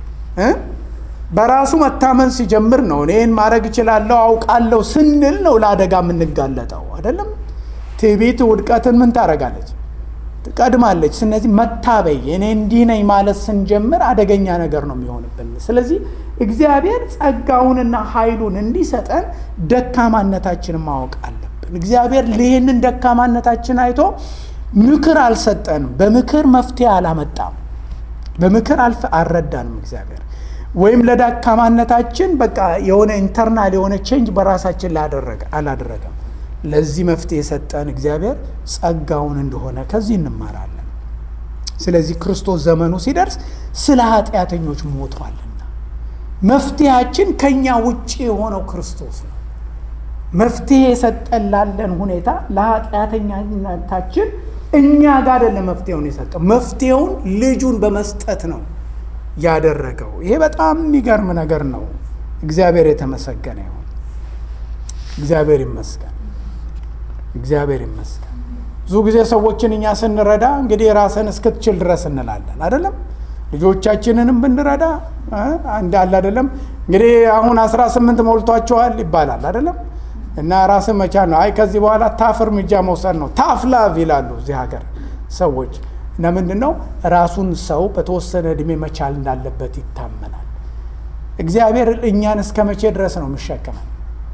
በራሱ መታመን ሲጀምር ነው እኔን ማድረግ እችላለሁ አውቃለሁ ስንል ነው ለአደጋ የምንጋለጠው አይደለም ትዕቢት ውድቀትን ምን ታደርጋለች ትቀድማለች ስለዚህ መታበይ እኔ እንዲህ ነኝ ማለት ስንጀምር አደገኛ ነገር ነው የሚሆንብን ስለዚህ እግዚአብሔር ጸጋውንና ኃይሉን እንዲሰጠን ደካማነታችንን ማወቅ አለብን እግዚአብሔር ይህንን ደካማነታችን አይቶ ምክር አልሰጠንም በምክር መፍትሄ አላመጣም በምክር አልፈ አልረዳንም እግዚአብሔር ወይም ለደካማነታችን በቃ የሆነ ኢንተርናል የሆነ ቼንጅ በራሳችን አላደረገም ለዚህ መፍትሄ የሰጠን እግዚአብሔር ጸጋውን እንደሆነ ከዚህ እንማራለን ስለዚህ ክርስቶስ ዘመኑ ሲደርስ ስለ ኃጢአተኞች ሞቷልና መፍትሄያችን ከኛ ውጭ የሆነው ክርስቶስ ነው መፍትሄ የሰጠን ላለን ሁኔታ ለኃጢአተኛነታችን እኛ ጋር አይደለም መፍትሄውን የሰጠው መፍትሄውን ልጁን በመስጠት ነው ያደረገው ይሄ በጣም የሚገርም ነገር ነው እግዚአብሔር የተመሰገነ ይሁን እግዚአብሔር ይመስገን እግዚአብሔር ይመስገን ብዙ ጊዜ ሰዎችን እኛ ስንረዳ እንግዲህ ራስን እስክትችል ድረስ እንላለን አይደለም ልጆቻችንንም ብንረዳ አንድ አለ አይደለም እንግዲህ አሁን አስራ ስምንት ሞልቷቸዋል ይባላል አይደለም እና ራስን መቻል ነው አይ ከዚህ በኋላ ታፍ እርምጃ መውሰድ ነው ታፍ ላቭ ይላሉ እዚህ ሀገር ሰዎች እና ምንድን ነው ራሱን ሰው በተወሰነ እድሜ መቻል እንዳለበት ይታመናል እግዚአብሔር እኛን እስከ መቼ ድረስ ነው የሚሸከመን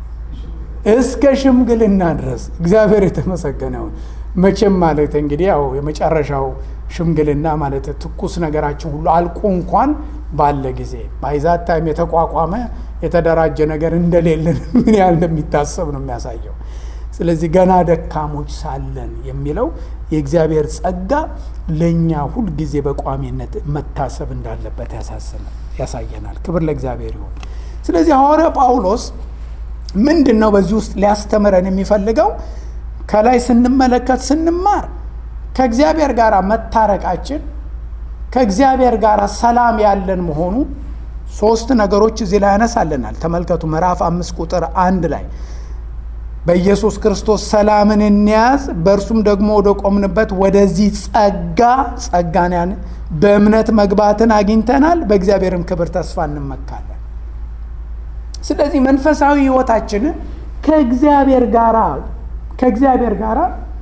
እስከ ሽምግልና ድረስ እግዚአብሔር የተመሰገነውን መቼም ማለት እንግዲህ ያው የመጨረሻው ሽምግልና ማለት ትኩስ ነገራችን ሁሉ አልቆ እንኳን ባለ ጊዜ ባይዛት ታይም የተቋቋመ የተደራጀ ነገር እንደሌለን ምን ያህል እንደሚታሰብ ነው የሚያሳየው ስለዚህ ገና ደካሞች ሳለን የሚለው የእግዚአብሔር ጸጋ ለእኛ ሁልጊዜ በቋሚነት መታሰብ እንዳለበት ያሳየናል ክብር ለእግዚአብሔር ይሆን ስለዚህ ሐዋርያ ጳውሎስ ምንድን ነው በዚህ ውስጥ ሊያስተምረን የሚፈልገው ከላይ ስንመለከት ስንማር ከእግዚአብሔር ጋር መታረቃችን ከእግዚአብሔር ጋር ሰላም ያለን መሆኑ ሶስት ነገሮች እዚህ ላይ ያነሳልናል ተመልከቱ ምዕራፍ አምስት ቁጥር አንድ ላይ በኢየሱስ ክርስቶስ ሰላምን እንያዝ፣ በእርሱም ደግሞ ወደ ቆምንበት ወደዚህ ጸጋ ጸጋን ያን በእምነት መግባትን አግኝተናል፣ በእግዚአብሔርም ክብር ተስፋ እንመካለን። ስለዚህ መንፈሳዊ ሕይወታችንን ከእግዚአብሔር ጋር ከእግዚአብሔር ጋር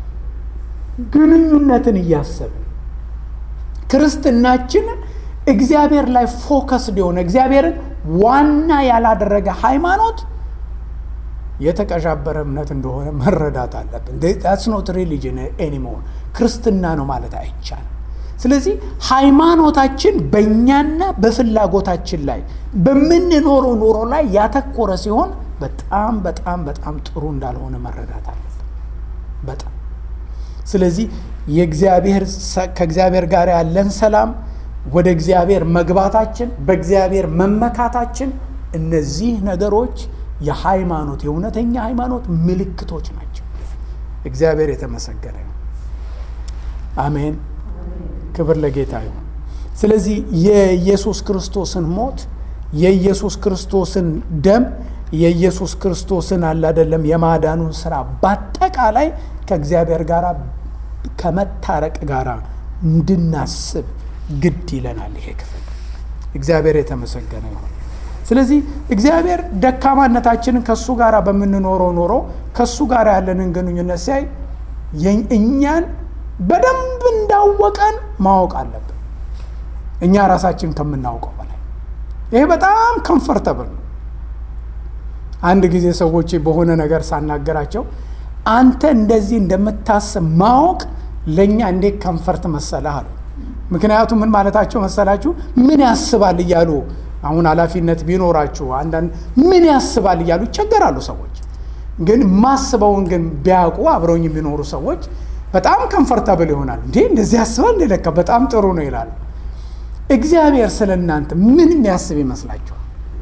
ግንኙነትን እያሰብን ክርስትናችን እግዚአብሔር ላይ ፎከስድ የሆነ እግዚአብሔርን ዋና ያላደረገ ሃይማኖት የተቀዣበረ እምነት እንደሆነ መረዳት አለብን። ዳትስ ኖት ሪሊጅን ኤኒሞር ክርስትና ነው ማለት አይቻልም። ስለዚህ ሃይማኖታችን በእኛና በፍላጎታችን ላይ በምንኖረው ኑሮ ላይ ያተኮረ ሲሆን በጣም በጣም በጣም ጥሩ እንዳልሆነ መረዳት አለብን። በጣም ስለዚህ የእግዚአብሔር ከእግዚአብሔር ጋር ያለን ሰላም ወደ እግዚአብሔር መግባታችን በእግዚአብሔር መመካታችን እነዚህ ነገሮች የሃይማኖት የእውነተኛ ሃይማኖት ምልክቶች ናቸው። እግዚአብሔር የተመሰገነ ይሁን። አሜን። ክብር ለጌታ ይሁን። ስለዚህ የኢየሱስ ክርስቶስን ሞት የኢየሱስ ክርስቶስን ደም የኢየሱስ ክርስቶስን አላደለም የማዳኑን ስራ በአጠቃላይ ከእግዚአብሔር ጋር ከመታረቅ ጋር እንድናስብ ግድ ይለናል። ይሄ ክፍል እግዚአብሔር የተመሰገነ ይሁን። ስለዚህ እግዚአብሔር ደካማነታችንን ከእሱ ጋር በምንኖረው ኖሮ ከእሱ ጋር ያለንን ግንኙነት ሲያይ እኛን በደንብ እንዳወቀን ማወቅ አለብን፣ እኛ ራሳችን ከምናውቀው በላይ። ይሄ በጣም ከምፈርተብል ነው። አንድ ጊዜ ሰዎች በሆነ ነገር ሳናገራቸው አንተ እንደዚህ እንደምታስብ ማወቅ ለእኛ እንዴት ከምፈርት መሰለህ አሉ። ምክንያቱም ምን ማለታቸው መሰላችሁ? ምን ያስባል እያሉ አሁን ኃላፊነት ቢኖራችሁ አንዳንድ ምን ያስባል እያሉ ይቸገራሉ ሰዎች። ግን ማስበውን ግን ቢያውቁ አብረውኝ የሚኖሩ ሰዎች በጣም ከምፈርታብል ይሆናል። እንዴ እንደዚህ ያስባል እንደ ለካ በጣም ጥሩ ነው ይላሉ። እግዚአብሔር ስለ እናንተ ምን የሚያስብ ይመስላችኋል?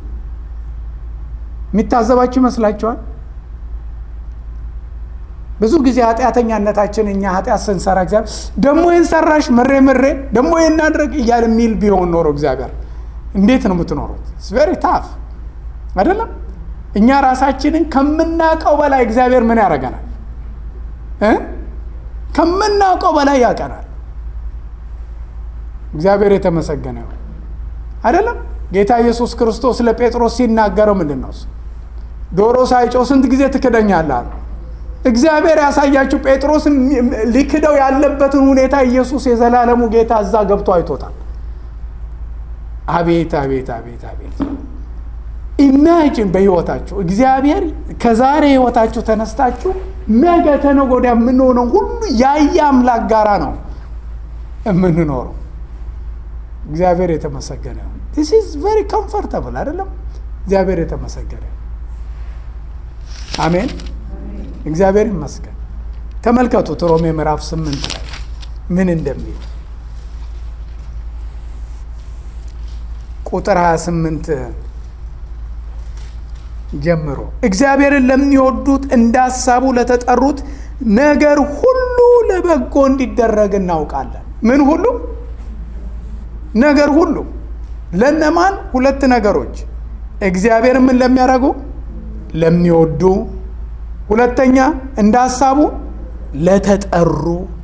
የሚታዘባችሁ ይመስላችኋል? ብዙ ጊዜ ኃጢአተኛነታችን እኛ ኃጢአት ስንሰራ እግዚአብሔር ደግሞ ይህን ሰራሽ ምሬ ምሬ ደግሞ ይህን አድርግ እያለ የሚል ቢሆን ኖሮ እግዚአብሔር እንዴት ነው የምትኖሩት? ቬሪ ታፍ አይደለም። እኛ ራሳችንን ከምናውቀው በላይ እግዚአብሔር ምን ያደርገናል? ከምናውቀው በላይ ያውቀናል። እግዚአብሔር የተመሰገነ ይሁን። አይደለም ጌታ ኢየሱስ ክርስቶስ ለጴጥሮስ ሲናገረው ምንድን ነው እሱ ዶሮ ሳይጮህ ስንት ጊዜ ትክደኛለህ አለ። እግዚአብሔር ያሳያችሁ ጴጥሮስን ሊክደው ያለበትን ሁኔታ ኢየሱስ የዘላለሙ ጌታ እዛ ገብቶ አይቶታል። አቤት አቤት አቤት አቤት! ኢማጂን በህይወታችሁ እግዚአብሔር ከዛሬ ህይወታችሁ ተነስታችሁ ነገ ተነገ ወዲያ የምንሆነው ሁሉ ያየ አምላክ ጋራ ነው የምንኖረው። እግዚአብሔር የተመሰገነ ይሁን። ዲስ ኢዝ ቬሪ ኮምፎርታብል አይደለም? እግዚአብሔር የተመሰገነ አሜን። እግዚአብሔር ይመስገን። ተመልከቱት ሮሜ ምዕራፍ ስምንት ላይ ምን እንደሚል ቁጥር 28 ጀምሮ እግዚአብሔርን ለሚወዱት እንደ ሀሳቡ ለተጠሩት ነገር ሁሉ ለበጎ እንዲደረግ እናውቃለን። ምን ሁሉ ነገር ሁሉ ለነማን? ሁለት ነገሮች እግዚአብሔር ምን ለሚያደርጉ ለሚወዱ፣ ሁለተኛ እንደ ሀሳቡ ለተጠሩ።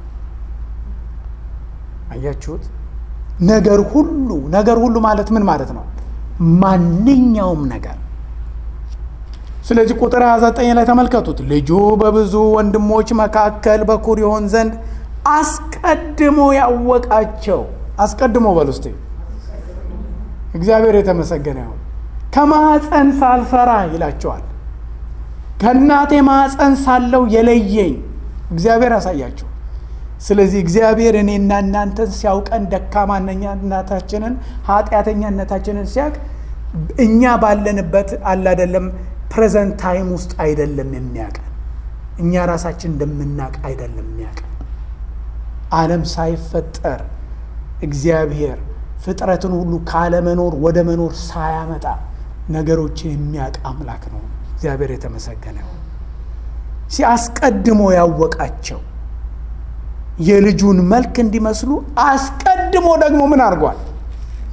አያችሁት? ነገር ሁሉ ነገር ሁሉ ማለት ምን ማለት ነው? ማንኛውም ነገር። ስለዚህ ቁጥር 29 ላይ ተመልከቱት። ልጁ በብዙ ወንድሞች መካከል በኩር ይሆን ዘንድ አስቀድሞ ያወቃቸው አስቀድሞ በል ውስጥ እግዚአብሔር የተመሰገነ ይሁን። ከማፀን ሳልሰራ ይላቸዋል። ከእናቴ ማፀን ሳለው የለየኝ እግዚአብሔር ያሳያቸው። ስለዚህ እግዚአብሔር እኔና እናንተን ሲያውቀን ደካማነታችንን ኃጢአተኛነታችንን ሲያውቅ እኛ ባለንበት አላደለም ፕሬዘንት ታይም ውስጥ አይደለም የሚያውቀን። እኛ ራሳችን እንደምናውቅ አይደለም የሚያውቀን። ዓለም ሳይፈጠር እግዚአብሔር ፍጥረትን ሁሉ ካለመኖር ወደ መኖር ሳያመጣ ነገሮችን የሚያውቅ አምላክ ነው። እግዚአብሔር የተመሰገነ ነው። ሲያስቀድሞ ያወቃቸው የልጁን መልክ እንዲመስሉ አስቀድሞ ደግሞ ምን አድርጓል?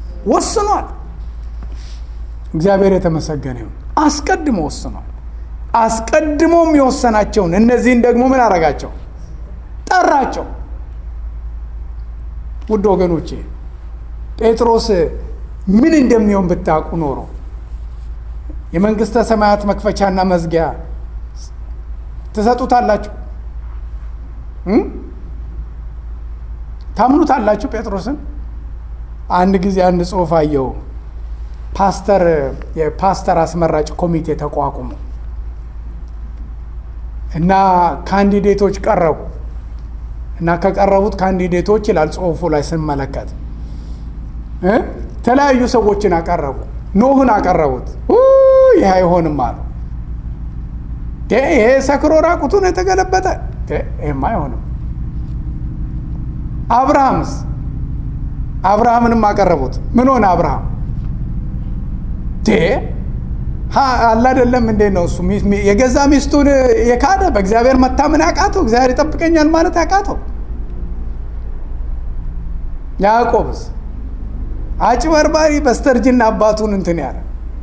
ወስኗል። እግዚአብሔር የተመሰገነ ይሁን። አስቀድሞ ወስኗል። አስቀድሞም የወሰናቸውን እነዚህን ደግሞ ምን አረጋቸው? ጠራቸው። ውድ ወገኖቼ ጴጥሮስ ምን እንደሚሆን ብታውቁ ኖሮ የመንግስተ ሰማያት መክፈቻና መዝጊያ ትሰጡታላችሁ? ታምኑታላችሁ ጴጥሮስን? አንድ ጊዜ አንድ ጽሑፍ አየው። ፓስተር የፓስተር አስመራጭ ኮሚቴ ተቋቁሞ እና ካንዲዴቶች ቀረቡ እና ከቀረቡት ካንዲዴቶች ይላል ጽሑፉ ላይ ስንመለከት የተለያዩ ሰዎችን አቀረቡ። ኖህን አቀረቡት። ይህ አይሆንም አሉ። ይሄ ሰክሮ ራቁቱን የተገለበጠ ይህም አይሆንም። አብርሃምስ አብርሃምንም አቀረቡት። ምን ሆነ አብርሃም? አላ አይደለም እንዴት ነው እሱ የገዛ ሚስቱን የካደ በእግዚአብሔር መታመን ያቃተው እግዚአብሔር ይጠብቀኛል ማለት ያቃተው። ያዕቆብስ አጭበርባሪ በስተርጅና አባቱን እንትን ያለ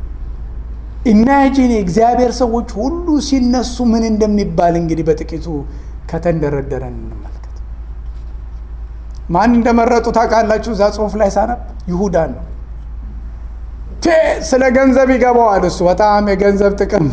ኢማጂን የእግዚአብሔር ሰዎች ሁሉ ሲነሱ ምን እንደሚባል እንግዲህ በጥቂቱ ከተንደረደረን እንመልከት። ማን እንደመረጡ ታውቃላችሁ? እዛ ጽሑፍ ላይ ሳነብ ይሁዳን ነው። ስለ ገንዘብ ይገባዋል እሱ በጣም የገንዘብ ጥቅም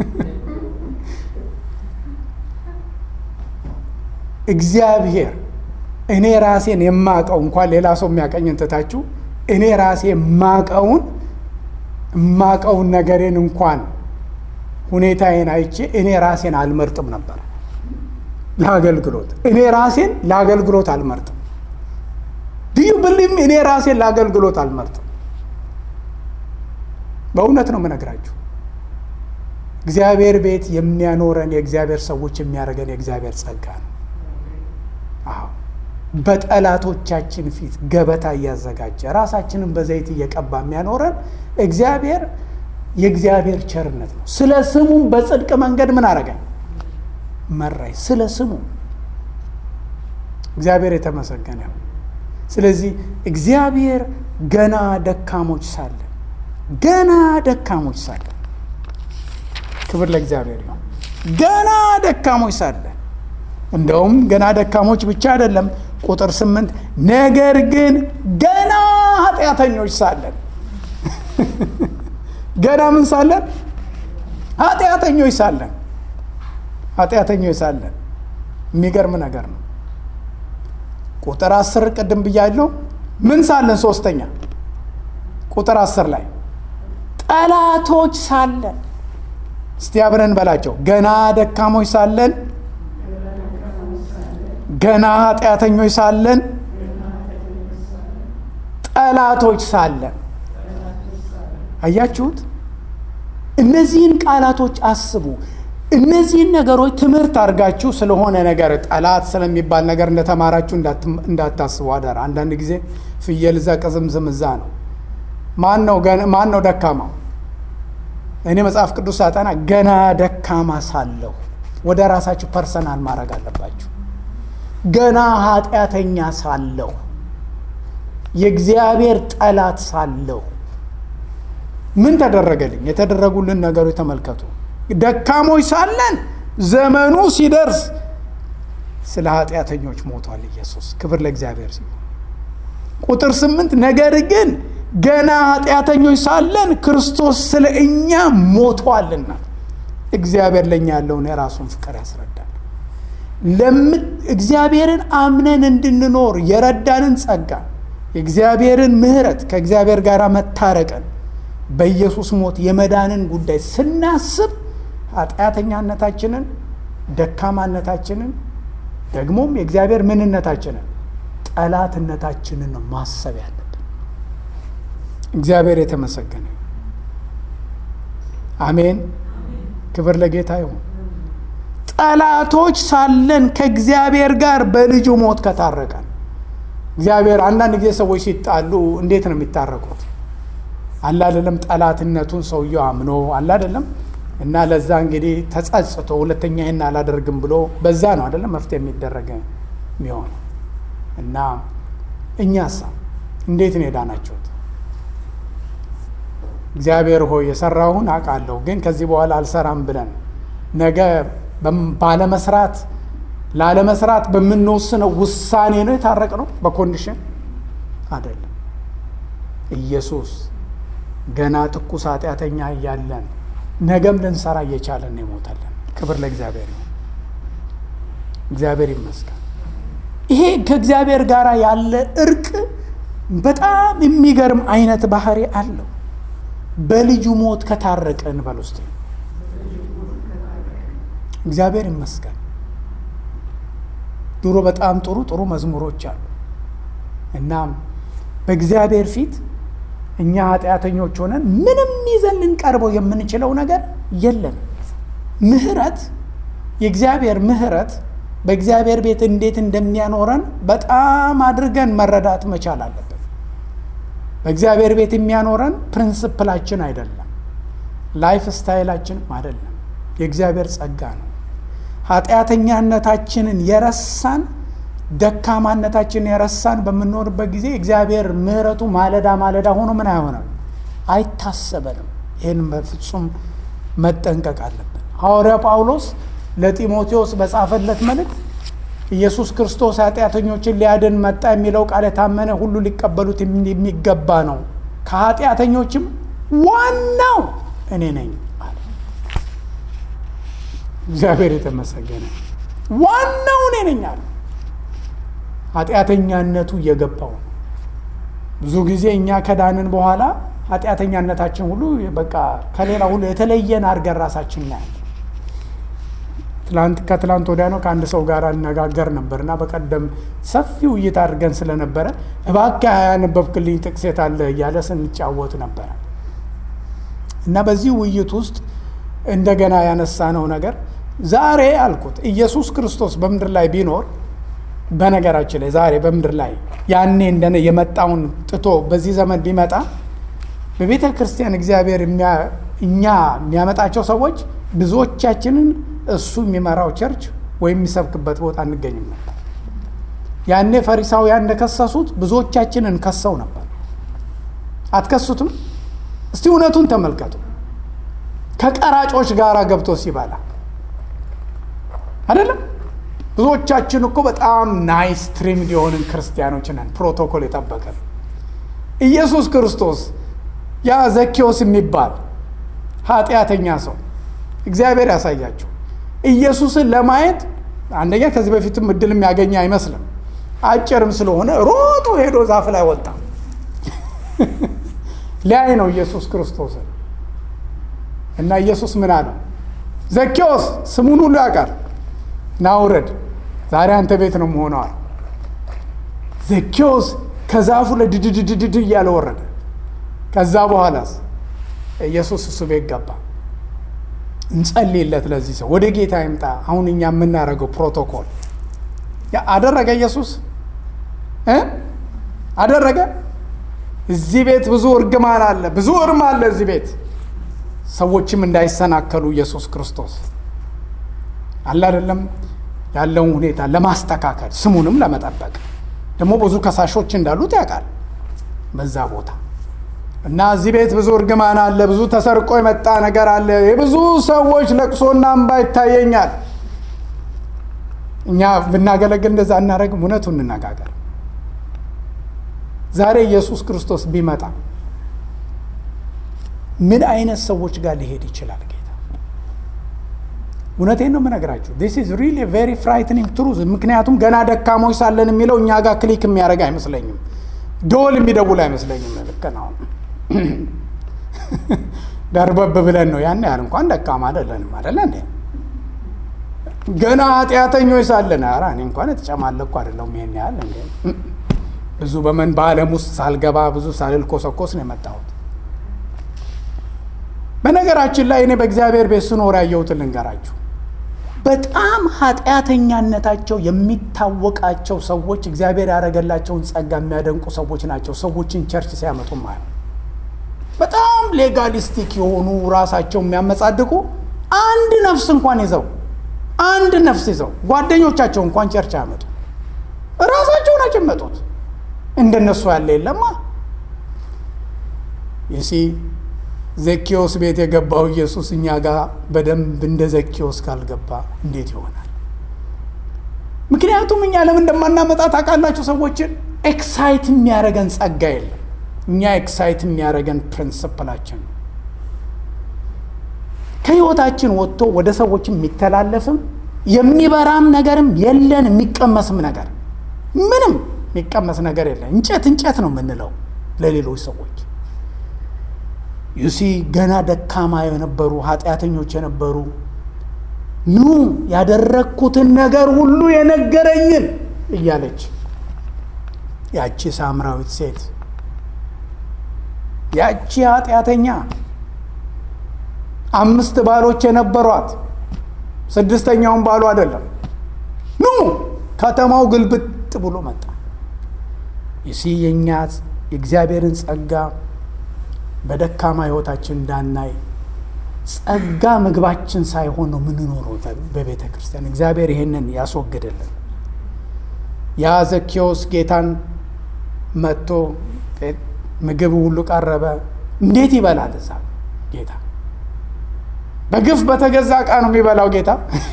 እግዚአብሔር እኔ ራሴን የማቀው እንኳን ሌላ ሰው የሚያቀኝን ትታችሁ እኔ ራሴ የማቀውን የማቀውን ነገሬን እንኳን ሁኔታዬን አይቼ እኔ ራሴን አልመርጥም ነበር ለአገልግሎት እኔ ራሴን ለአገልግሎት አልመርጥም ድዩ ብልም እኔ ራሴን ለአገልግሎት አልመርጥም በእውነት ነው የምነግራችሁ እግዚአብሔር ቤት የሚያኖረን የእግዚአብሔር ሰዎች የሚያደርገን የእግዚአብሔር ጸጋ ነው አዎ በጠላቶቻችን ፊት ገበታ እያዘጋጀ ራሳችንን በዘይት እየቀባ የሚያኖረን እግዚአብሔር የእግዚአብሔር ቸርነት ነው። ስለ ስሙም በጽድቅ መንገድ ምን አረገኝ መራኝ። ስለ ስሙ እግዚአብሔር የተመሰገነ ነው። ስለዚህ እግዚአብሔር ገና ደካሞች ሳለን ገና ደካሞች ሳለን ክብር ለእግዚአብሔር ይሁን። ገና ደካሞች ሳለን እንደውም ገና ደካሞች ብቻ አይደለም ቁጥር ስምንት ነገር ግን ገና ኃጢአተኞች ሳለን ገና ምን ሳለን ኃጢአተኞች ሳለን ኃጢአተኞች ሳለን የሚገርም ነገር ነው ቁጥር አስር ቅድም ብያለሁ ምን ሳለን ሶስተኛ ቁጥር አስር ላይ ጠላቶች ሳለን እስቲ አብረን በላቸው ገና ደካሞች ሳለን ገና ኃጢአተኞች ሳለን ጠላቶች ሳለን አያችሁት እነዚህን ቃላቶች አስቡ እነዚህን ነገሮች ትምህርት አድርጋችሁ ስለሆነ ነገር ጠላት ስለሚባል ነገር እንደተማራችሁ እንዳታስቡ አደራ አንዳንድ ጊዜ ፍየል እዛ ቅዝምዝም እዛ ነው ማን ነው ደካማው እኔ መጽሐፍ ቅዱስ ሳጠና ገና ደካማ ሳለሁ ወደ ራሳችሁ ፐርሰናል ማድረግ አለባችሁ ገና ኃጢአተኛ ሳለሁ የእግዚአብሔር ጠላት ሳለሁ ምን ተደረገልኝ? የተደረጉልን ነገሮች ተመልከቱ። ደካሞች ሳለን ዘመኑ ሲደርስ ስለ ኃጢአተኞች ሞቷል ኢየሱስ። ክብር ለእግዚአብሔር ሲሆን ቁጥር ስምንት ነገር ግን ገና ኃጢአተኞች ሳለን ክርስቶስ ስለ እኛ ሞቷልና እግዚአብሔር ለእኛ ያለውን የራሱን ፍቅር ያስረዳል። እግዚአብሔርን አምነን እንድንኖር የረዳንን ጸጋ የእግዚአብሔርን ምሕረት ከእግዚአብሔር ጋር መታረቅን በኢየሱስ ሞት የመዳንን ጉዳይ ስናስብ ኃጢአተኛነታችንን፣ ደካማነታችንን ደግሞም የእግዚአብሔር ምንነታችንን ጠላትነታችንን ነው ማሰብ ያለብን። እግዚአብሔር የተመሰገነ አሜን። ክብር ለጌታ ይሁን። ጠላቶች ሳለን ከእግዚአብሔር ጋር በልጁ ሞት ከታረቀን እግዚአብሔር አንዳንድ ጊዜ ሰዎች ሲጣሉ እንዴት ነው የሚታረቁት? አለ አይደለም ጠላትነቱን ሰውየው አምኖ አለ አይደለም እና ለዛ እንግዲህ ተጸጽቶ ሁለተኛ ይህን አላደርግም ብሎ በዛ ነው አይደለም መፍትሄ የሚደረግ የሚሆነው እና እኛሳ እንዴት ነው የዳናችሁት? እግዚአብሔር ሆይ የሰራሁን አውቃለሁ፣ ግን ከዚህ በኋላ አልሰራም ብለን ነገ ባለመስራት ላለመስራት በምንወስነው ውሳኔ ነው የታረቅ ነው በኮንዲሽን አይደለም። ኢየሱስ ገና ትኩስ ኃጢአተኛ እያለን ነገም ልንሰራ እየቻለን የሞተልን። ክብር ለእግዚአብሔር ነው። እግዚአብሔር ይመስገን። ይሄ ከእግዚአብሔር ጋር ያለ እርቅ በጣም የሚገርም አይነት ባህሪ አለው። በልጁ ሞት ከታረቀን በል ውስጥ እግዚአብሔር ይመስገን። ድሮ በጣም ጥሩ ጥሩ መዝሙሮች አሉ። እናም በእግዚአብሔር ፊት እኛ ኃጢአተኞች ሆነን ምንም ይዘን ልንቀርበው የምንችለው ነገር የለም። ምህረት የእግዚአብሔር ምህረት በእግዚአብሔር ቤት እንዴት እንደሚያኖረን በጣም አድርገን መረዳት መቻል አለብን። በእግዚአብሔር ቤት የሚያኖረን ፕሪንስፕላችን አይደለም፣ ላይፍ ስታይላችንም አይደለም፣ የእግዚአብሔር ጸጋ ነው። ኃጢአተኛነታችንን የረሳን ደካማነታችንን የረሳን በምንኖርበት ጊዜ እግዚአብሔር ምህረቱ ማለዳ ማለዳ ሆኖ ምን አይሆንም አይታሰበንም። ይህን በፍጹም መጠንቀቅ አለብን። ሐዋርያ ጳውሎስ ለጢሞቴዎስ በጻፈለት መልእክት ኢየሱስ ክርስቶስ ኃጢአተኞችን ሊያድን መጣ የሚለው ቃል የታመነ ሁሉ ሊቀበሉት የሚገባ ነው፣ ከኃጢአተኞችም ዋናው እኔ ነኝ አለ። እግዚአብሔር የተመሰገነ ዋናው እኔ ነኝ አለ። ኃጢአተኛነቱ እየገባው ነው። ብዙ ጊዜ እኛ ከዳንን በኋላ ኃጢአተኛነታችን ሁሉ በቃ ከሌላ ሁሉ የተለየን አድርገን ራሳችን እናያለን። ትላንት ከትላንት ወዲያ ነው ከአንድ ሰው ጋር አነጋገር ነበር እና በቀደም ሰፊ ውይይት አድርገን ስለነበረ እባክህ ያነበብክልኝ ጥቅስ የት አለ እያለ ስንጫወት ነበረ እና በዚህ ውይይት ውስጥ እንደገና ያነሳነው ነገር ዛሬ አልኩት ኢየሱስ ክርስቶስ በምድር ላይ ቢኖር በነገራችን ላይ ዛሬ በምድር ላይ ያኔ እንደነ የመጣውን ጥቶ በዚህ ዘመን ቢመጣ በቤተ ክርስቲያን እግዚአብሔር እኛ የሚያመጣቸው ሰዎች ብዙዎቻችንን እሱ የሚመራው ቸርች ወይም የሚሰብክበት ቦታ እንገኝም ነበር። ያኔ ፈሪሳውያን እንደከሰሱት ብዙዎቻችንን ከሰው ነበር። አትከሱትም? እስቲ እውነቱን ተመልከቱ። ከቀራጮች ጋር ገብቶ ሲበላ አይደለም። ብዙዎቻችን እኮ በጣም ናይስ ትሪምድ የሆንን ክርስቲያኖች ነን፣ ፕሮቶኮል የጠበቀ ኢየሱስ ክርስቶስ ያ ዘኬዎስ የሚባል ኃጢአተኛ ሰው እግዚአብሔር ያሳያቸው ኢየሱስን ለማየት አንደኛ ከዚህ በፊትም እድል የሚያገኝ አይመስልም። አጭርም ስለሆነ ሮጦ ሄዶ ዛፍ ላይ ወጣ። ሊያይ ነው ኢየሱስ ክርስቶስን እና ኢየሱስ ምን አለው? ዘኬዎስ ስሙን ሁሉ ያውቃል፣ ና ውረድ፣ ዛሬ አንተ ቤት ነው መሆነዋል። ዘኬዎስ ከዛፉ ላይ ድድድድድድ እያለ ወረደ። ከዛ በኋላስ ኢየሱስ እሱ ቤት ገባ። እንጸልይለት ለዚህ ሰው ወደ ጌታ ይምጣ። አሁን እኛ የምናደርገው ፕሮቶኮል አደረገ። ኢየሱስ አደረገ። እዚህ ቤት ብዙ እርግማን አለ፣ ብዙ እርም አለ እዚህ ቤት ሰዎችም እንዳይሰናከሉ ኢየሱስ ክርስቶስ አለ አይደለም ያለውን ሁኔታ ለማስተካከል ስሙንም ለመጠበቅ ደግሞ ብዙ ከሳሾች እንዳሉት ያውቃል በዛ ቦታ እና እዚህ ቤት ብዙ እርግማን አለ፣ ብዙ ተሰርቆ የመጣ ነገር አለ፣ የብዙ ሰዎች ለቅሶና እንባ ይታየኛል። እኛ ብናገለግል እንደዛ እናደረግም። እውነቱ እንነጋገር። ዛሬ ኢየሱስ ክርስቶስ ቢመጣ ምን አይነት ሰዎች ጋር ሊሄድ ይችላል? ጌታ እውነቴን ነው የምነግራችሁ። ዲስ ኢዝ ሪሊ ቬሪ ፍራይትኒንግ ትሩዝ። ምክንያቱም ገና ደካሞች ሳለን የሚለው እኛ ጋር ክሊክ የሚያደርግ አይመስለኝም። ደወል የሚደውል አይመስለኝም። ልክ ነው። ደርበብ ብለን ነው ያን ያህል እንኳን ደካማ አይደለንም አይደለ እንዴ? ገና ኃጢአተኞች ሳለን ኧረ እኔ እንኳን የተጨማለኩ አይደለሁም ይሄን ያህል እንዴ። ብዙ በመን በዓለም ውስጥ ሳልገባ ብዙ ሳልል ኮሰኮስ ነው የመጣሁት። በነገራችን ላይ እኔ በእግዚአብሔር ቤት ስኖር ያየሁትን ልንገራችሁ። በጣም ኃጢአተኛነታቸው የሚታወቃቸው ሰዎች እግዚአብሔር ያደረገላቸውን ጸጋ የሚያደንቁ ሰዎች ናቸው። ሰዎችን ቸርች ሲያመጡ ማየው በጣም ሌጋሊስቲክ የሆኑ ራሳቸው የሚያመጻድቁ አንድ ነፍስ እንኳን ይዘው አንድ ነፍስ ይዘው ጓደኞቻቸው እንኳን ቸርች አያመጡ፣ ራሳቸው ናቸው የሚመጡት። እንደነሱ ያለ የለማ ይሲ ዘኬዎስ ቤት የገባው ኢየሱስ እኛ ጋር በደንብ እንደ ዘኬዎስ ካልገባ እንዴት ይሆናል? ምክንያቱም እኛ ለምን እንደማናመጣ ታውቃላችሁ? ሰዎችን ኤክሳይት የሚያደርገን ጸጋ የለም። እኛ ኤክሳይት የሚያደርገን ፕሪንስፕላችን ነው። ከህይወታችን ወጥቶ ወደ ሰዎች የሚተላለፍም የሚበራም ነገርም የለን፣ የሚቀመስም ነገር ምንም የሚቀመስ ነገር የለን። እንጨት እንጨት ነው የምንለው ለሌሎች ሰዎች ዩሲ ገና ደካማ የነበሩ ኃጢአተኞች የነበሩ ኑ ያደረግኩትን ነገር ሁሉ የነገረኝን እያለች ያቺ ሳምራዊት ሴት ያቺ ኃጢአተኛ አምስት ባሎች የነበሯት ስድስተኛውን ባሉ አይደለም ኑ ከተማው ግልብጥ ብሎ መጣ። ይሲ የእኛ የእግዚአብሔርን ጸጋ በደካማ ህይወታችን እንዳናይ ጸጋ ምግባችን ሳይሆን ነው የምንኖረው በቤተ ክርስቲያን። እግዚአብሔር ይህንን ያስወግድልን። ያ ዘኬዎስ ጌታን መጥቶ ምግብ ሁሉ ቀረበ። እንዴት ይበላል? እዛ ጌታ በግፍ በተገዛ ዕቃ ነው የሚበላው ጌታ።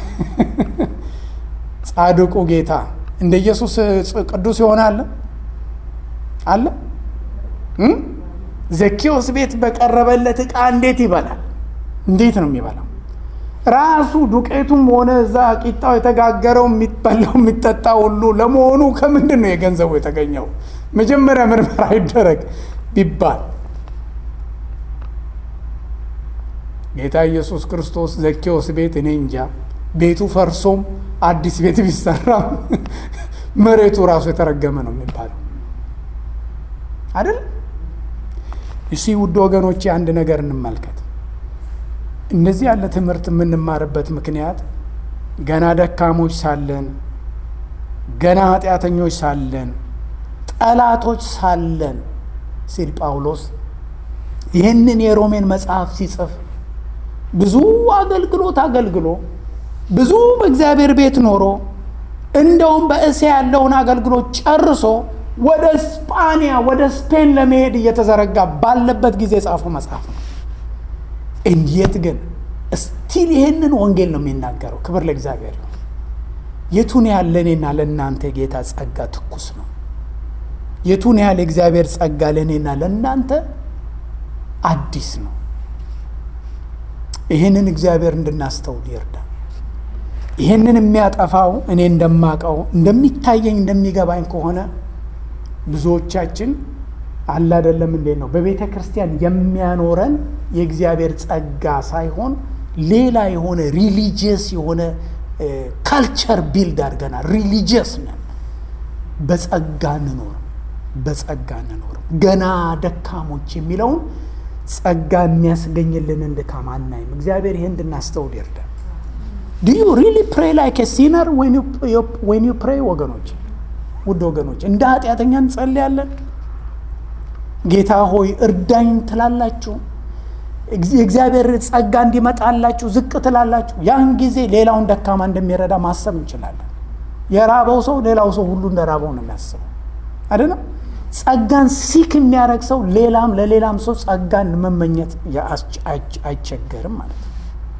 ጻድቁ ጌታ እንደ ኢየሱስ ቅዱስ የሆነ አለ አለ ዘኬዎስ ቤት በቀረበለት ዕቃ እንዴት ይበላል? እንዴት ነው የሚበላው? ራሱ ዱቄቱም ሆነ እዛ ቂጣው የተጋገረው የሚበላው የሚጠጣ ሁሉ ለመሆኑ ከምንድን ነው የገንዘቡ የተገኘው? መጀመሪያ ምርመራ ይደረግ ቢባል ጌታ ኢየሱስ ክርስቶስ ዘኬዎስ ቤት እኔ እንጃ ቤቱ ፈርሶም አዲስ ቤት ቢሰራም መሬቱ ራሱ የተረገመ ነው የሚባለው አይደል? እሺ ውድ ወገኖቼ አንድ ነገር እንመልከት። እንደዚህ ያለ ትምህርት የምንማርበት ምክንያት ገና ደካሞች ሳለን፣ ገና ኃጢአተኞች ሳለን፣ ጠላቶች ሳለን ሲል ጳውሎስ ይህንን የሮሜን መጽሐፍ ሲጽፍ ብዙ አገልግሎት አገልግሎ ብዙ በእግዚአብሔር ቤት ኖሮ እንደውም በእስያ ያለውን አገልግሎት ጨርሶ ወደ ስጳንያ ወደ ስፔን ለመሄድ እየተዘረጋ ባለበት ጊዜ የጻፈው መጽሐፍ ነው። እንዴት ግን እስቲል ይህንን ወንጌል ነው የሚናገረው። ክብር ለእግዚአብሔር ይሁን። የቱን ያህል ለእኔና ለእናንተ የጌታ ጸጋ ትኩስ ነው። የቱን ያህል የእግዚአብሔር ጸጋ ለእኔና ለእናንተ አዲስ ነው። ይህንን እግዚአብሔር እንድናስተውል ይርዳ። ይህንን የሚያጠፋው እኔ እንደማቀው እንደሚታየኝ እንደሚገባኝ ከሆነ ብዙዎቻችን አለ አይደለም እንዴት ነው በቤተ ክርስቲያን የሚያኖረን የእግዚአብሔር ጸጋ ሳይሆን ሌላ የሆነ ሪሊጂየስ የሆነ ካልቸር ቢልድ አድርገናል። ሪሊጂየስ ነን። በጸጋ እንኖርም በጸጋ እንኖርም ገና ደካሞች የሚለውን ጸጋ የሚያስገኝልንን ድካም አናይም። እግዚአብሔር ይህ እንድናስተውል ይርዳል። ዱ ዩ ሪሊ ፕሬ ላይክ ሲነር ዌን ዩ ፕሬ ወገኖች ውድ ወገኖች እንደ ኃጢአተኛ እንጸልያለን። ጌታ ሆይ እርዳኝ ትላላችሁ። የእግዚአብሔር ጸጋ እንዲመጣላችሁ ዝቅ ትላላችሁ። ያን ጊዜ ሌላውን ደካማ እንደሚረዳ ማሰብ እንችላለን። የራበው ሰው ሌላው ሰው ሁሉ እንደ ራበው ነው የሚያስበው አይደለም። ጸጋን ሲክ የሚያደርግ ሰው ሌላም ለሌላም ሰው ጸጋን መመኘት አይቸገርም ማለት ነው።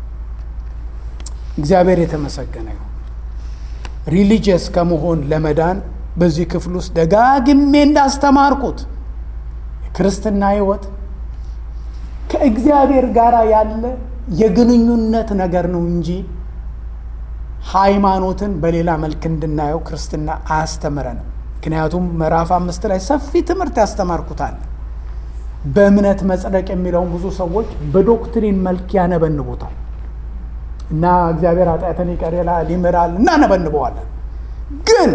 እግዚአብሔር የተመሰገነ ይሁን። ሪሊጂየስ ከመሆን ለመዳን በዚህ ክፍል ውስጥ ደጋግሜ እንዳስተማርኩት የክርስትና ሕይወት ከእግዚአብሔር ጋር ያለ የግንኙነት ነገር ነው እንጂ ሃይማኖትን በሌላ መልክ እንድናየው ክርስትና አያስተምረንም። ምክንያቱም ምዕራፍ አምስት ላይ ሰፊ ትምህርት ያስተማርኩታል። በእምነት መጽደቅ የሚለውን ብዙ ሰዎች በዶክትሪን መልክ ያነበንቡታል እና እግዚአብሔር ኃጢአትን ይቅር ይላል ይምራል እናነበንበዋለን። ግን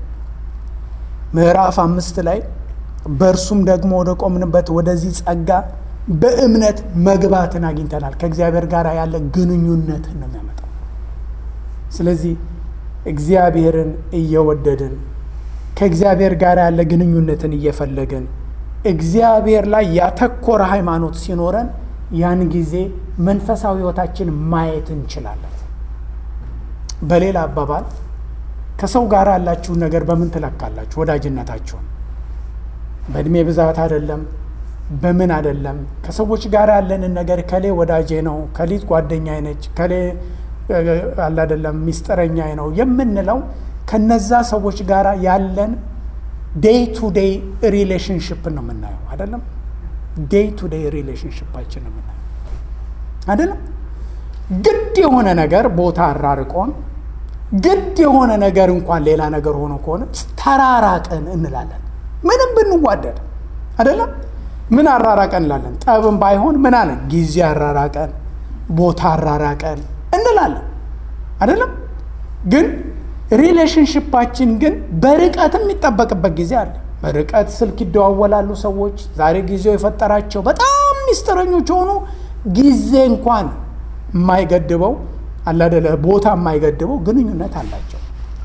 ምዕራፍ አምስት ላይ በእርሱም ደግሞ ወደ ቆምንበት ወደዚህ ጸጋ በእምነት መግባትን አግኝተናል። ከእግዚአብሔር ጋር ያለ ግንኙነትን ነው የሚያመጣው። ስለዚህ እግዚአብሔርን እየወደድን ከእግዚአብሔር ጋር ያለ ግንኙነትን እየፈለግን እግዚአብሔር ላይ ያተኮረ ሃይማኖት ሲኖረን ያን ጊዜ መንፈሳዊ ሕይወታችን ማየት እንችላለን። በሌላ አባባል ከሰው ጋር ያላችሁን ነገር በምን ትለካላችሁ? ወዳጅነታችሁን በእድሜ ብዛት አይደለም፣ በምን አይደለም ከሰዎች ጋር ያለንን ነገር ከሌ ወዳጄ ነው፣ ከሊት ጓደኛዬ ነች፣ ከሌ አለ አይደለም ሚስጥረኛዬ ነው የምንለው ከነዛ ሰዎች ጋር ያለን ዴይ ቱ ዴይ ሪሌሽንሽፕ ነው የምናየው አይደለም። ዴይ ቱ ዴይ ሪሌሽንሽፓችን ነው የምናየው አይደለም። ግድ የሆነ ነገር ቦታ አራርቆን ግድ የሆነ ነገር እንኳን ሌላ ነገር ሆኖ ከሆነ ተራራቀን እንላለን። ምንም ብንዋደድ አይደለም ምን አራራቀን እንላለን። ጠብም ባይሆን ምን አለ ጊዜ አራራቀን፣ ቦታ አራራቀን እንላለን አይደለም። ግን ሪሌሽንሽፓችን ግን በርቀት የሚጠበቅበት ጊዜ አለ። በርቀት ስልክ ይደዋወላሉ ሰዎች። ዛሬ ጊዜው የፈጠራቸው በጣም ሚስጥረኞች የሆኑ ጊዜ እንኳን የማይገድበው አላደለ ቦታ የማይገድበው ግንኙነት አላቸው።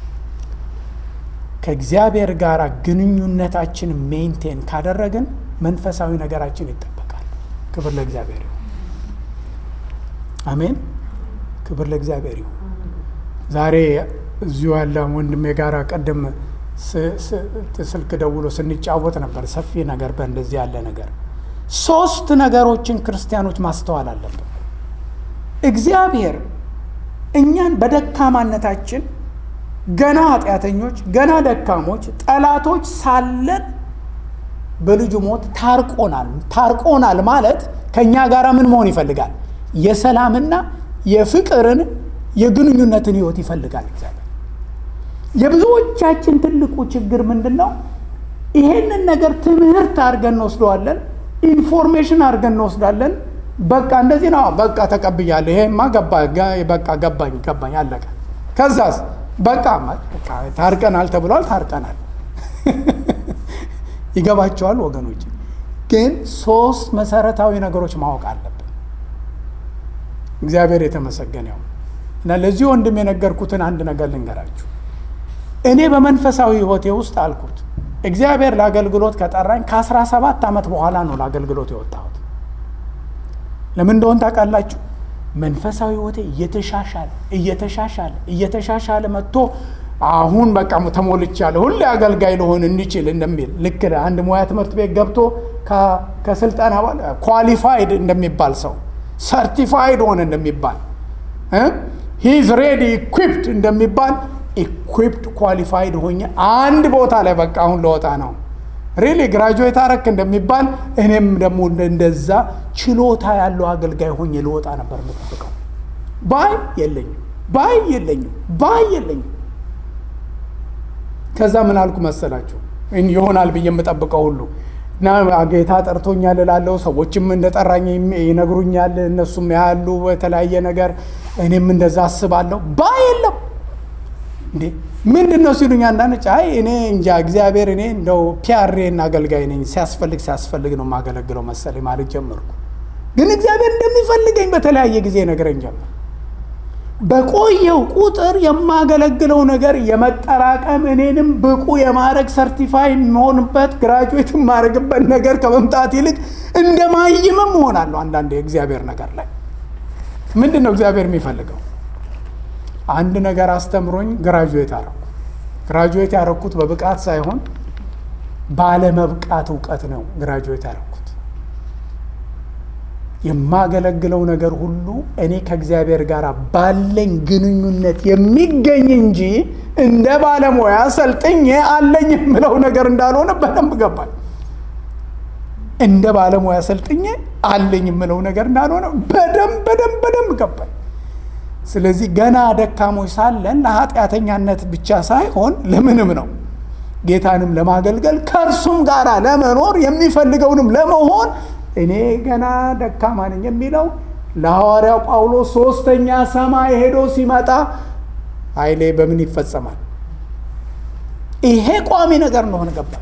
ከእግዚአብሔር ጋር ግንኙነታችን ሜንቴን ካደረግን መንፈሳዊ ነገራችን ይጠበቃል። ክብር ለእግዚአብሔር ይሁን። አሜን። ክብር ለእግዚአብሔር ይሁን። ዛሬ እዚሁ ያለ ወንድሜ ጋር ቀደም ስልክ ደውሎ ስንጫወት ነበር። ሰፊ ነገር በእንደዚህ ያለ ነገር ሶስት ነገሮችን ክርስቲያኖች ማስተዋል አለብን። እግዚአብሔር እኛን በደካማነታችን ገና ኃጢአተኞች፣ ገና ደካሞች፣ ጠላቶች ሳለን በልጁ ሞት ታርቆናል። ታርቆናል ማለት ከእኛ ጋር ምን መሆን ይፈልጋል? የሰላምና የፍቅርን የግንኙነትን ህይወት ይፈልጋል እግዚአብሔር። የብዙዎቻችን ትልቁ ችግር ምንድን ነው? ይሄንን ነገር ትምህርት አድርገን እንወስደዋለን፣ ኢንፎርሜሽን አድርገን እንወስዳለን። በቃ እንደዚህ ነው፣ በቃ ተቀብያለሁ፣ ይሄማ ገባ፣ በቃ ገባኝ፣ ገባኝ፣ አለቀ። ከዛስ በቃ ታርቀናል ተብሏል፣ ታርቀናል። ይገባቸዋል ወገኖች። ግን ሶስት መሰረታዊ ነገሮች ማወቅ አለብን። እግዚአብሔር የተመሰገነ ይሁን እና ለዚህ ወንድም የነገርኩትን አንድ ነገር ልንገራችሁ። እኔ በመንፈሳዊ ህይወቴ ውስጥ አልኩት እግዚአብሔር ለአገልግሎት ከጠራኝ ከአስራ ሰባት ዓመት በኋላ ነው ለአገልግሎት የወጣሁት። ለምን እንደሆን ታውቃላችሁ? መንፈሳዊ ህይወቴ እየተሻሻለ እየተሻሻለ እየተሻሻለ መጥቶ አሁን በቃ ተሞልቻለሁ ሁሌ አገልጋይ ልሆን እንችል እንደሚል ልክ አንድ ሙያ ትምህርት ቤት ገብቶ ከስልጠና ኳሊፋይድ እንደሚባል ሰው ሰርቲፋይድ ሆነ እንደሚባል ሂዝ ሬዲ ኢኩፕድ እንደሚባል ኢኩፕድ ኳሊፋይድ ሆኜ አንድ ቦታ ላይ በቃ አሁን ለወጣ ነው ሪሊ ግራጁዌት አረክ እንደሚባል እኔም ደግሞ እንደዛ ችሎታ ያለው አገልጋይ ሆኜ ልወጣ ነበር የምጠብቀው። ባይ የለኝም፣ ባይ የለኝም፣ ባይ የለኝም። ከዛ ምን አልኩ መሰላችሁ? ይሆናል ብዬ የምጠብቀው ሁሉ እና ጌታ ጠርቶኛል እላለሁ። ሰዎችም እንደጠራኝ ይነግሩኛል። እነሱም ያሉ በተለያየ ነገር እኔም እንደዛ አስባለሁ። ባይ የለም እንዴ ምንድን ነው ሲሉኝ፣ አንዳንዶች አይ እኔ እንጃ እግዚአብሔር እኔ እንደው ፒያሬን አገልጋይ ነኝ ሲያስፈልግ ሲያስፈልግ ነው የማገለግለው መሰለኝ ማለት ጀመርኩ። ግን እግዚአብሔር እንደሚፈልገኝ በተለያየ ጊዜ ነገረኝ ጀመር። በቆየው ቁጥር የማገለግለው ነገር የመጠራቀም እኔንም ብቁ የማድረግ ሰርቲፋይ የምሆንበት ግራጁዌት የማድረግበት ነገር ከመምጣት ይልቅ እንደማይምም እሆናለሁ። አንዳንድ የእግዚአብሔር ነገር ላይ ምንድን ነው እግዚአብሔር የሚፈልገው? አንድ ነገር አስተምሮኝ ግራጁዌት አረኩ። ግራጁዌት ያረኩት በብቃት ሳይሆን ባለመብቃት እውቀት ነው ግራጁዌት ያረኩት። የማገለግለው ነገር ሁሉ እኔ ከእግዚአብሔር ጋር ባለኝ ግንኙነት የሚገኝ እንጂ እንደ ባለሙያ ሰልጥኜ አለኝ የምለው ነገር እንዳልሆነ በደንብ ገባኝ። እንደ ባለሙያ ሰልጥኜ አለኝ የምለው ነገር እንዳልሆነ በደንብ በደንብ በደንብ ገባኝ። ስለዚህ ገና ደካሞች ሳለን ለኃጢአተኛነት ብቻ ሳይሆን ለምንም ነው ጌታንም ለማገልገል ከእርሱም ጋር ለመኖር የሚፈልገውንም ለመሆን እኔ ገና ደካማ ነኝ የሚለው ለሐዋርያው ጳውሎስ ሶስተኛ ሰማይ ሄዶ ሲመጣ ኃይሌ በምን ይፈጸማል? ይሄ ቋሚ ነገር እንደሆነ ገባኝ።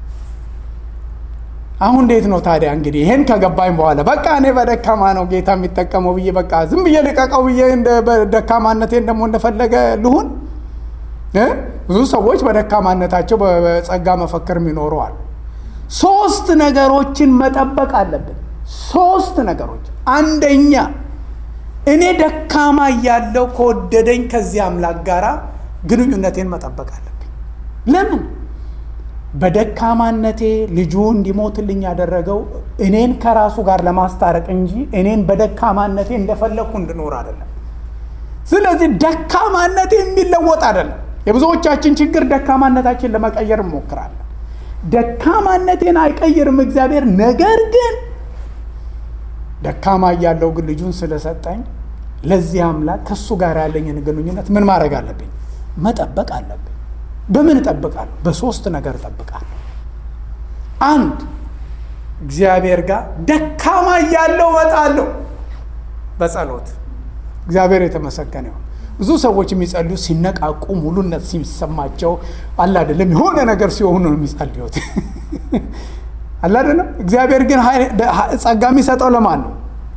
አሁን እንዴት ነው ታዲያ እንግዲህ ይሄን ከገባኝ በኋላ በቃ እኔ በደካማ ነው ጌታ የሚጠቀመው ብዬ በቃ ዝም ብዬ ልቀቀው ብዬ ደካማነቴን ደግሞ እንደፈለገ ልሁን? ብዙ ሰዎች በደካማነታቸው በጸጋ መፈክር የሚኖሩ አሉ። ሶስት ነገሮችን መጠበቅ አለብን። ሶስት ነገሮች። አንደኛ እኔ ደካማ እያለው ከወደደኝ ከዚህ አምላክ ጋር ግንኙነቴን መጠበቅ አለብኝ። ለምን በደካማነቴ ልጁ እንዲሞትልኝ ያደረገው እኔን ከራሱ ጋር ለማስታረቅ እንጂ እኔን በደካማነቴ እንደፈለግኩ እንድኖር አይደለም። ስለዚህ ደካማነቴ የሚለወጥ አይደለም። የብዙዎቻችን ችግር ደካማነታችን ለመቀየር እንሞክራለን። ደካማነቴን አይቀይርም እግዚአብሔር። ነገር ግን ደካማ እያለው ግን ልጁን ስለሰጠኝ ለዚህ አምላክ ከእሱ ጋር ያለኝን ግንኙነት ምን ማድረግ አለብኝ? መጠበቅ አለብኝ። በምን እጠብቃለሁ? በሶስት ነገር እጠብቃለሁ። አንድ እግዚአብሔር ጋር ደካማ እያለው እመጣለሁ በጸሎት እግዚአብሔር የተመሰገነ ይሁን። ብዙ ሰዎች የሚጸልዩ ሲነቃቁ ሙሉነት ሲሰማቸው አለ አይደለም፣ የሆነ ነገር ሲሆኑ ነው የሚጸልዩት አለ አይደለም። እግዚአብሔር ግን ጸጋ የሚሰጠው ለማን ነው?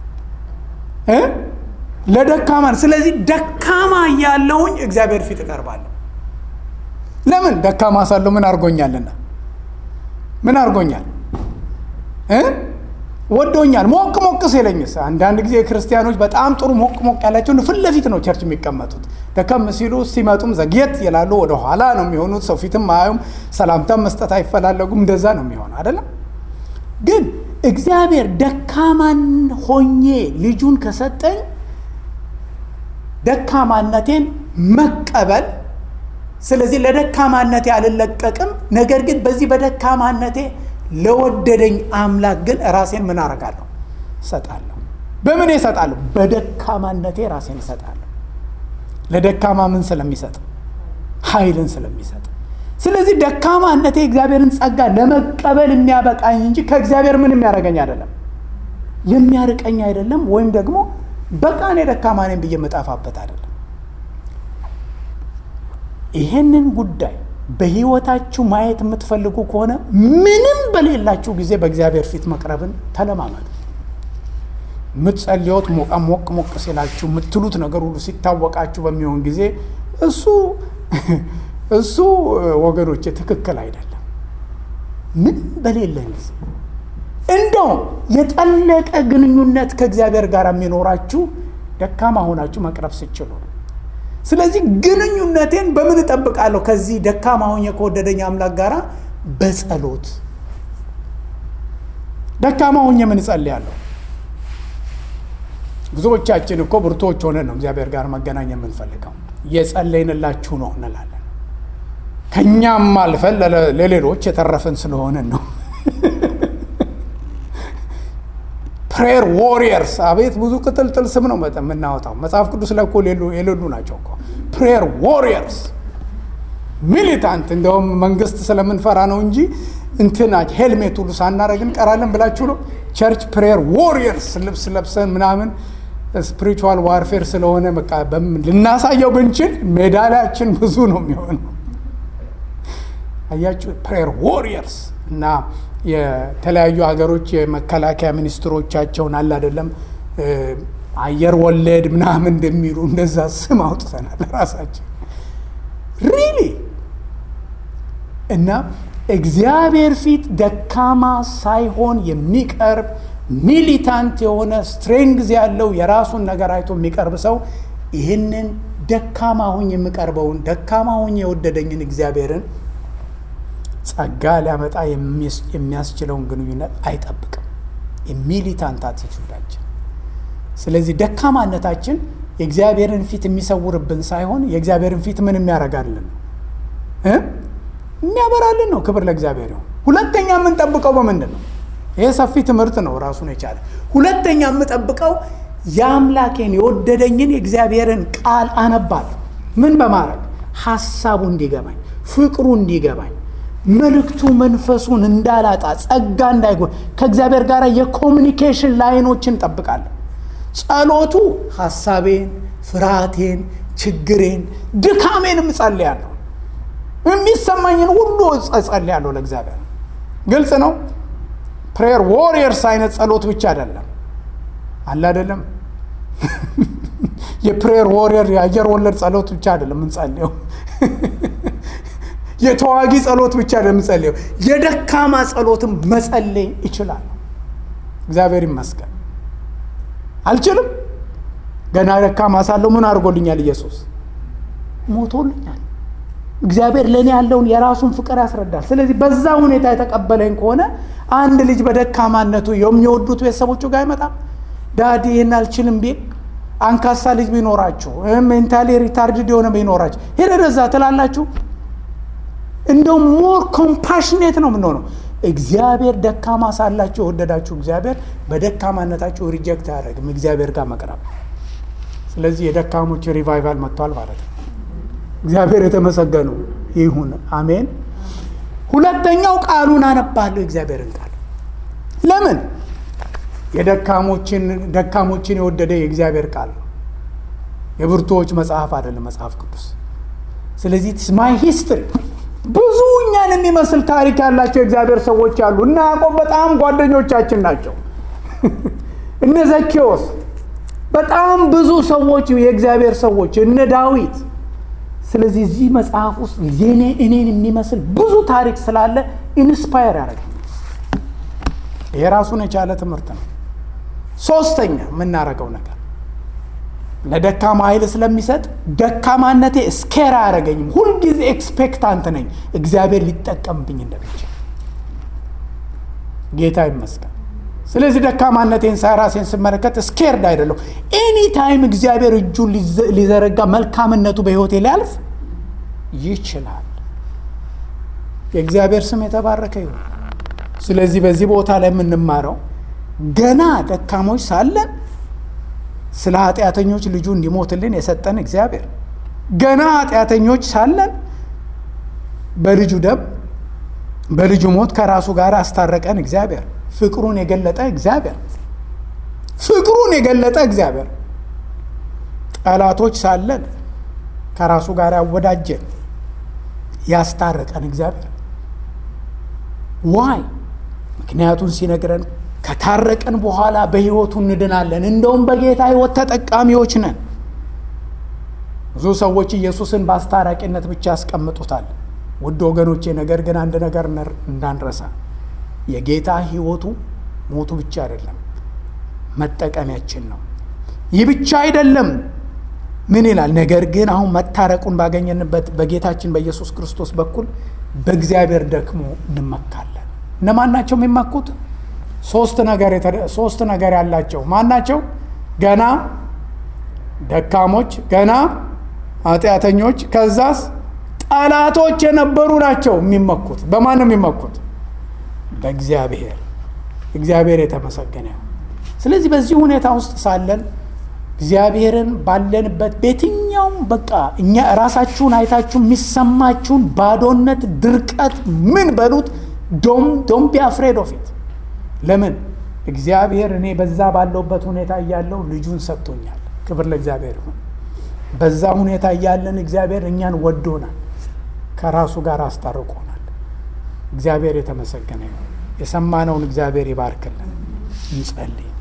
ለደካማ ነው። ስለዚህ ደካማ እያለሁኝ እግዚአብሔር ፊት እቀርባለሁ። ለምን ደካማ ሳለሁ ምን አድርጎኛልና? ምን አድርጎኛል? ወዶኛል። ሞቅ ሞቅ ሲለኝስ? አንዳንድ ጊዜ ክርስቲያኖች በጣም ጥሩ ሞቅ ሞቅ ያላቸው ፊት ለፊት ነው ቸርች የሚቀመጡት። ደከም ሲሉ ሲመጡም ዘግየት ይላሉ፣ ወደ ኋላ ነው የሚሆኑት። ሰው ፊትም አያዩም፣ ሰላምታም መስጠት አይፈላለጉም። እንደዛ ነው የሚሆነው አይደለም። ግን እግዚአብሔር ደካማን ሆኜ ልጁን ከሰጠኝ ደካማነቴን መቀበል ስለዚህ ለደካማነቴ አልለቀቅም። ነገር ግን በዚህ በደካማነቴ ለወደደኝ አምላክ ግን ራሴን ምን አረጋለሁ? እሰጣለሁ። በምን እሰጣለሁ? በደካማነቴ ራሴን እሰጣለሁ። ለደካማ ምን ስለሚሰጥ? ኃይልን ስለሚሰጥ። ስለዚህ ደካማነቴ እግዚአብሔርን ጸጋ ለመቀበል የሚያበቃኝ እንጂ ከእግዚአብሔር ምን የሚያደርገኝ አይደለም፣ የሚያርቀኝ አይደለም። ወይም ደግሞ በቃ እኔ ደካማ ነኝ ብዬ የምጠፋበት አይደለም። ይሄንን ጉዳይ በህይወታችሁ ማየት የምትፈልጉ ከሆነ ምንም በሌላችሁ ጊዜ በእግዚአብሔር ፊት መቅረብን ተለማመዱ። የምትጸልዮት ሞቃ ሞቅ ሞቅ ሲላችሁ የምትሉት ነገር ሁሉ ሲታወቃችሁ በሚሆን ጊዜ እሱ እሱ ወገኖች ትክክል አይደለም። ምንም በሌለን ጊዜ እንደውም የጠለቀ ግንኙነት ከእግዚአብሔር ጋር የሚኖራችሁ ደካማ ሆናችሁ መቅረብ ስችሉ ነው። ስለዚህ ግንኙነቴን በምን እጠብቃለሁ? ከዚህ ደካማ ሆኜ ከወደደኝ አምላክ ጋር በጸሎት ደካማ ሆኜ ምን እጸልያለሁ? ብዙዎቻችን እኮ ብርቶች ሆነን ነው እግዚአብሔር ጋር መገናኘ የምንፈልገው። እየጸለይንላችሁ ነው እንላለን። ከእኛም አልፈን ለሌሎች የተረፍን ስለሆነን ነው። ፕሬየር ዎሪየርስ አቤት ብዙ ቅጥልጥል ስም ነው የምናወጣው። መጽሐፍ ቅዱስ ላይ እኮ የሌሉ ናቸው እኮ ፕሬየር ዎሪየርስ ሚሊታንት። እንደውም መንግስት ስለምንፈራ ነው እንጂ እንትና ሄልሜት ሁሉ ሳናደርግ እንቀራለን ብላችሁ ነው። ቸርች ፕሬየር ዎሪየርስ ልብስ ለብሰን ምናምን ስፒሪቹዋል ዋርፌር ስለሆነ በቃ ልናሳየው ብንችል ሜዳሊያችን ብዙ ነው የሚሆነው። አያችሁ ፕሬየር ዎሪየርስ እና የተለያዩ ሀገሮች የመከላከያ ሚኒስትሮቻቸውን አለ አይደለም አየር ወለድ ምናምን እንደሚሉ እንደዛ ስም አውጥተናል ራሳችን ሪሊ እና እግዚአብሔር ፊት ደካማ ሳይሆን የሚቀርብ ሚሊታንት የሆነ ስትሬንግዝ ያለው የራሱን ነገር አይቶ የሚቀርብ ሰው ይህንን ደካማ ሁኝ የምቀርበውን ደካማ ሁኝ የወደደኝን እግዚአብሔርን ጸጋ ሊያመጣ የሚያስችለውን ግንኙነት አይጠብቅም። የሚሊታንት አቲቱዳችን። ስለዚህ ደካማነታችን የእግዚአብሔርን ፊት የሚሰውርብን ሳይሆን የእግዚአብሔርን ፊት ምን የሚያደርጋልን የሚያበራልን ነው። ክብር ለእግዚአብሔር ይሁን። ሁለተኛ የምንጠብቀው በምንድን ነው? ይህ ሰፊ ትምህርት ነው ራሱን የቻለ። ሁለተኛ የምጠብቀው የአምላኬን የወደደኝን የእግዚአብሔርን ቃል አነባለሁ። ምን በማድረግ ሀሳቡ እንዲገባኝ፣ ፍቅሩ እንዲገባኝ መልእክቱ መንፈሱን እንዳላጣ ጸጋ እንዳይጎል ከእግዚአብሔር ጋር የኮሚኒኬሽን ላይኖችን ጠብቃለሁ። ጸሎቱ ሀሳቤን፣ ፍርሃቴን፣ ችግሬን፣ ድካሜንም እጸልያለሁ። የሚሰማኝን ሁሉ እጸልያለሁ ለእግዚአብሔር። ግልጽ ነው። ፕሬየር ዎሪየርስ አይነት ጸሎት ብቻ አይደለም አለ አይደለም። የፕሬየር ዎሪየር የአየር ወለድ ጸሎት ብቻ አይደለም የምንጸልየው የተዋጊ ጸሎት ብቻ ለምጸልየው የደካማ ጸሎትም መጸለይ ይችላል። እግዚአብሔር ይመስገን። አልችልም። ገና ደካማ ሳለሁ ምን አድርጎልኛል? ኢየሱስ ሞቶልኛል። እግዚአብሔር ለእኔ ያለውን የራሱን ፍቅር ያስረዳል። ስለዚህ በዛ ሁኔታ የተቀበለኝ ከሆነ አንድ ልጅ በደካማነቱ የሚወዱት ቤተሰቦቹ ጋር አይመጣም። ዳዲ ይህን አልችልም ቢል አንካሳ ልጅ ቢኖራችሁ ሜንታሊ ሪታርድድ የሆነ ቢኖራችሁ ሄደ እዛ ትላላችሁ። እንደው ሞር ኮምፓሽኔት ነው የምንሆነው። እግዚአብሔር ደካማ ሳላችሁ የወደዳችሁ እግዚአብሔር በደካማነታችሁ ሪጀክት አያደርግም። እግዚአብሔር ጋር መቅረብ። ስለዚህ የደካሞች ሪቫይቫል መጥቷል ማለት ነው። እግዚአብሔር የተመሰገኑ ይሁን። አሜን። ሁለተኛው ቃሉን አነባለሁ እግዚአብሔርን ቃል ለምን የደካሞችን ደካሞችን የወደደ የእግዚአብሔር ቃል ነው። የብርቱዎች መጽሐፍ አይደለም መጽሐፍ ቅዱስ። ስለዚህ ማይ ሂስትሪ ብዙ እኛን የሚመስል ታሪክ ያላቸው የእግዚአብሔር ሰዎች አሉ። እነ ያዕቆብ በጣም ጓደኞቻችን ናቸው። እነ ዘኬዎስ በጣም ብዙ ሰዎች የእግዚአብሔር ሰዎች እነ ዳዊት። ስለዚህ እዚህ መጽሐፍ ውስጥ የኔ እኔን የሚመስል ብዙ ታሪክ ስላለ ኢንስፓየር ያደረገ ይሄ ራሱን የቻለ ትምህርት ነው። ሶስተኛ የምናደርገው ነገር ለደካማ ኃይል ስለሚሰጥ ደካማነቴ ስኬር አያደረገኝም። ሁልጊዜ ኤክስፔክታንት ነኝ እግዚአብሔር ሊጠቀምብኝ እንደሚችል ጌታ ይመስገን። ስለዚህ ደካማነቴን ራሴን ስመለከት ስኬርድ አይደለሁ። ኤኒ ታይም እግዚአብሔር እጁን ሊዘረጋ መልካምነቱ በሕይወቴ ሊያልፍ ይችላል። የእግዚአብሔር ስም የተባረከ ይሁን። ስለዚህ በዚህ ቦታ ላይ የምንማረው ገና ደካሞች ሳለን ስለ ኃጢአተኞች ልጁ እንዲሞትልን የሰጠን እግዚአብሔር ገና ኃጢአተኞች ሳለን በልጁ ደም በልጁ ሞት ከራሱ ጋር አስታረቀን እግዚአብሔር ፍቅሩን የገለጠ እግዚአብሔር ፍቅሩን የገለጠ እግዚአብሔር ጠላቶች ሳለን ከራሱ ጋር ያወዳጀን ያስታረቀን እግዚአብሔር ዋይ ምክንያቱን ሲነግረን ከታረቀን በኋላ በሕይወቱ እንድናለን። እንደውም በጌታ ሕይወት ተጠቃሚዎች ነን። ብዙ ሰዎች ኢየሱስን በአስታራቂነት ብቻ ያስቀምጡታል። ውድ ወገኖቼ፣ ነገር ግን አንድ ነገር እንዳንረሳ የጌታ ሕይወቱ ሞቱ ብቻ አይደለም፣ መጠቀሚያችን ነው። ይህ ብቻ አይደለም። ምን ይላል? ነገር ግን አሁን መታረቁን ባገኘንበት በጌታችን በኢየሱስ ክርስቶስ በኩል በእግዚአብሔር ደክሞ እንመካለን። እነማን ናቸው የሚመኩት? ሶስት ነገር ሶስት ነገር ያላቸው ማን ናቸው? ገና ደካሞች፣ ገና ኃጢአተኞች፣ ከዛስ ጠላቶች የነበሩ ናቸው የሚመኩት። በማን ነው የሚመኩት? በእግዚአብሔር። እግዚአብሔር የተመሰገነ። ስለዚህ በዚህ ሁኔታ ውስጥ ሳለን እግዚአብሔርን ባለንበት በየትኛውም በቃ እኛ ራሳችሁን አይታችሁ የሚሰማችሁን ባዶነት፣ ድርቀት ምን በሉት ዶም ዶም ቢ አፍሬድ ኦፍ ኢት ለምን እግዚአብሔር እኔ በዛ ባለውበት ሁኔታ እያለው ልጁን ሰጥቶኛል። ክብር ለእግዚአብሔር ይሁን። በዛ ሁኔታ እያለን እግዚአብሔር እኛን ወዶናል፣ ከራሱ ጋር አስታርቆናል። እግዚአብሔር የተመሰገነ ይሁን። የሰማነውን እግዚአብሔር ይባርክልን። እንጸልይ።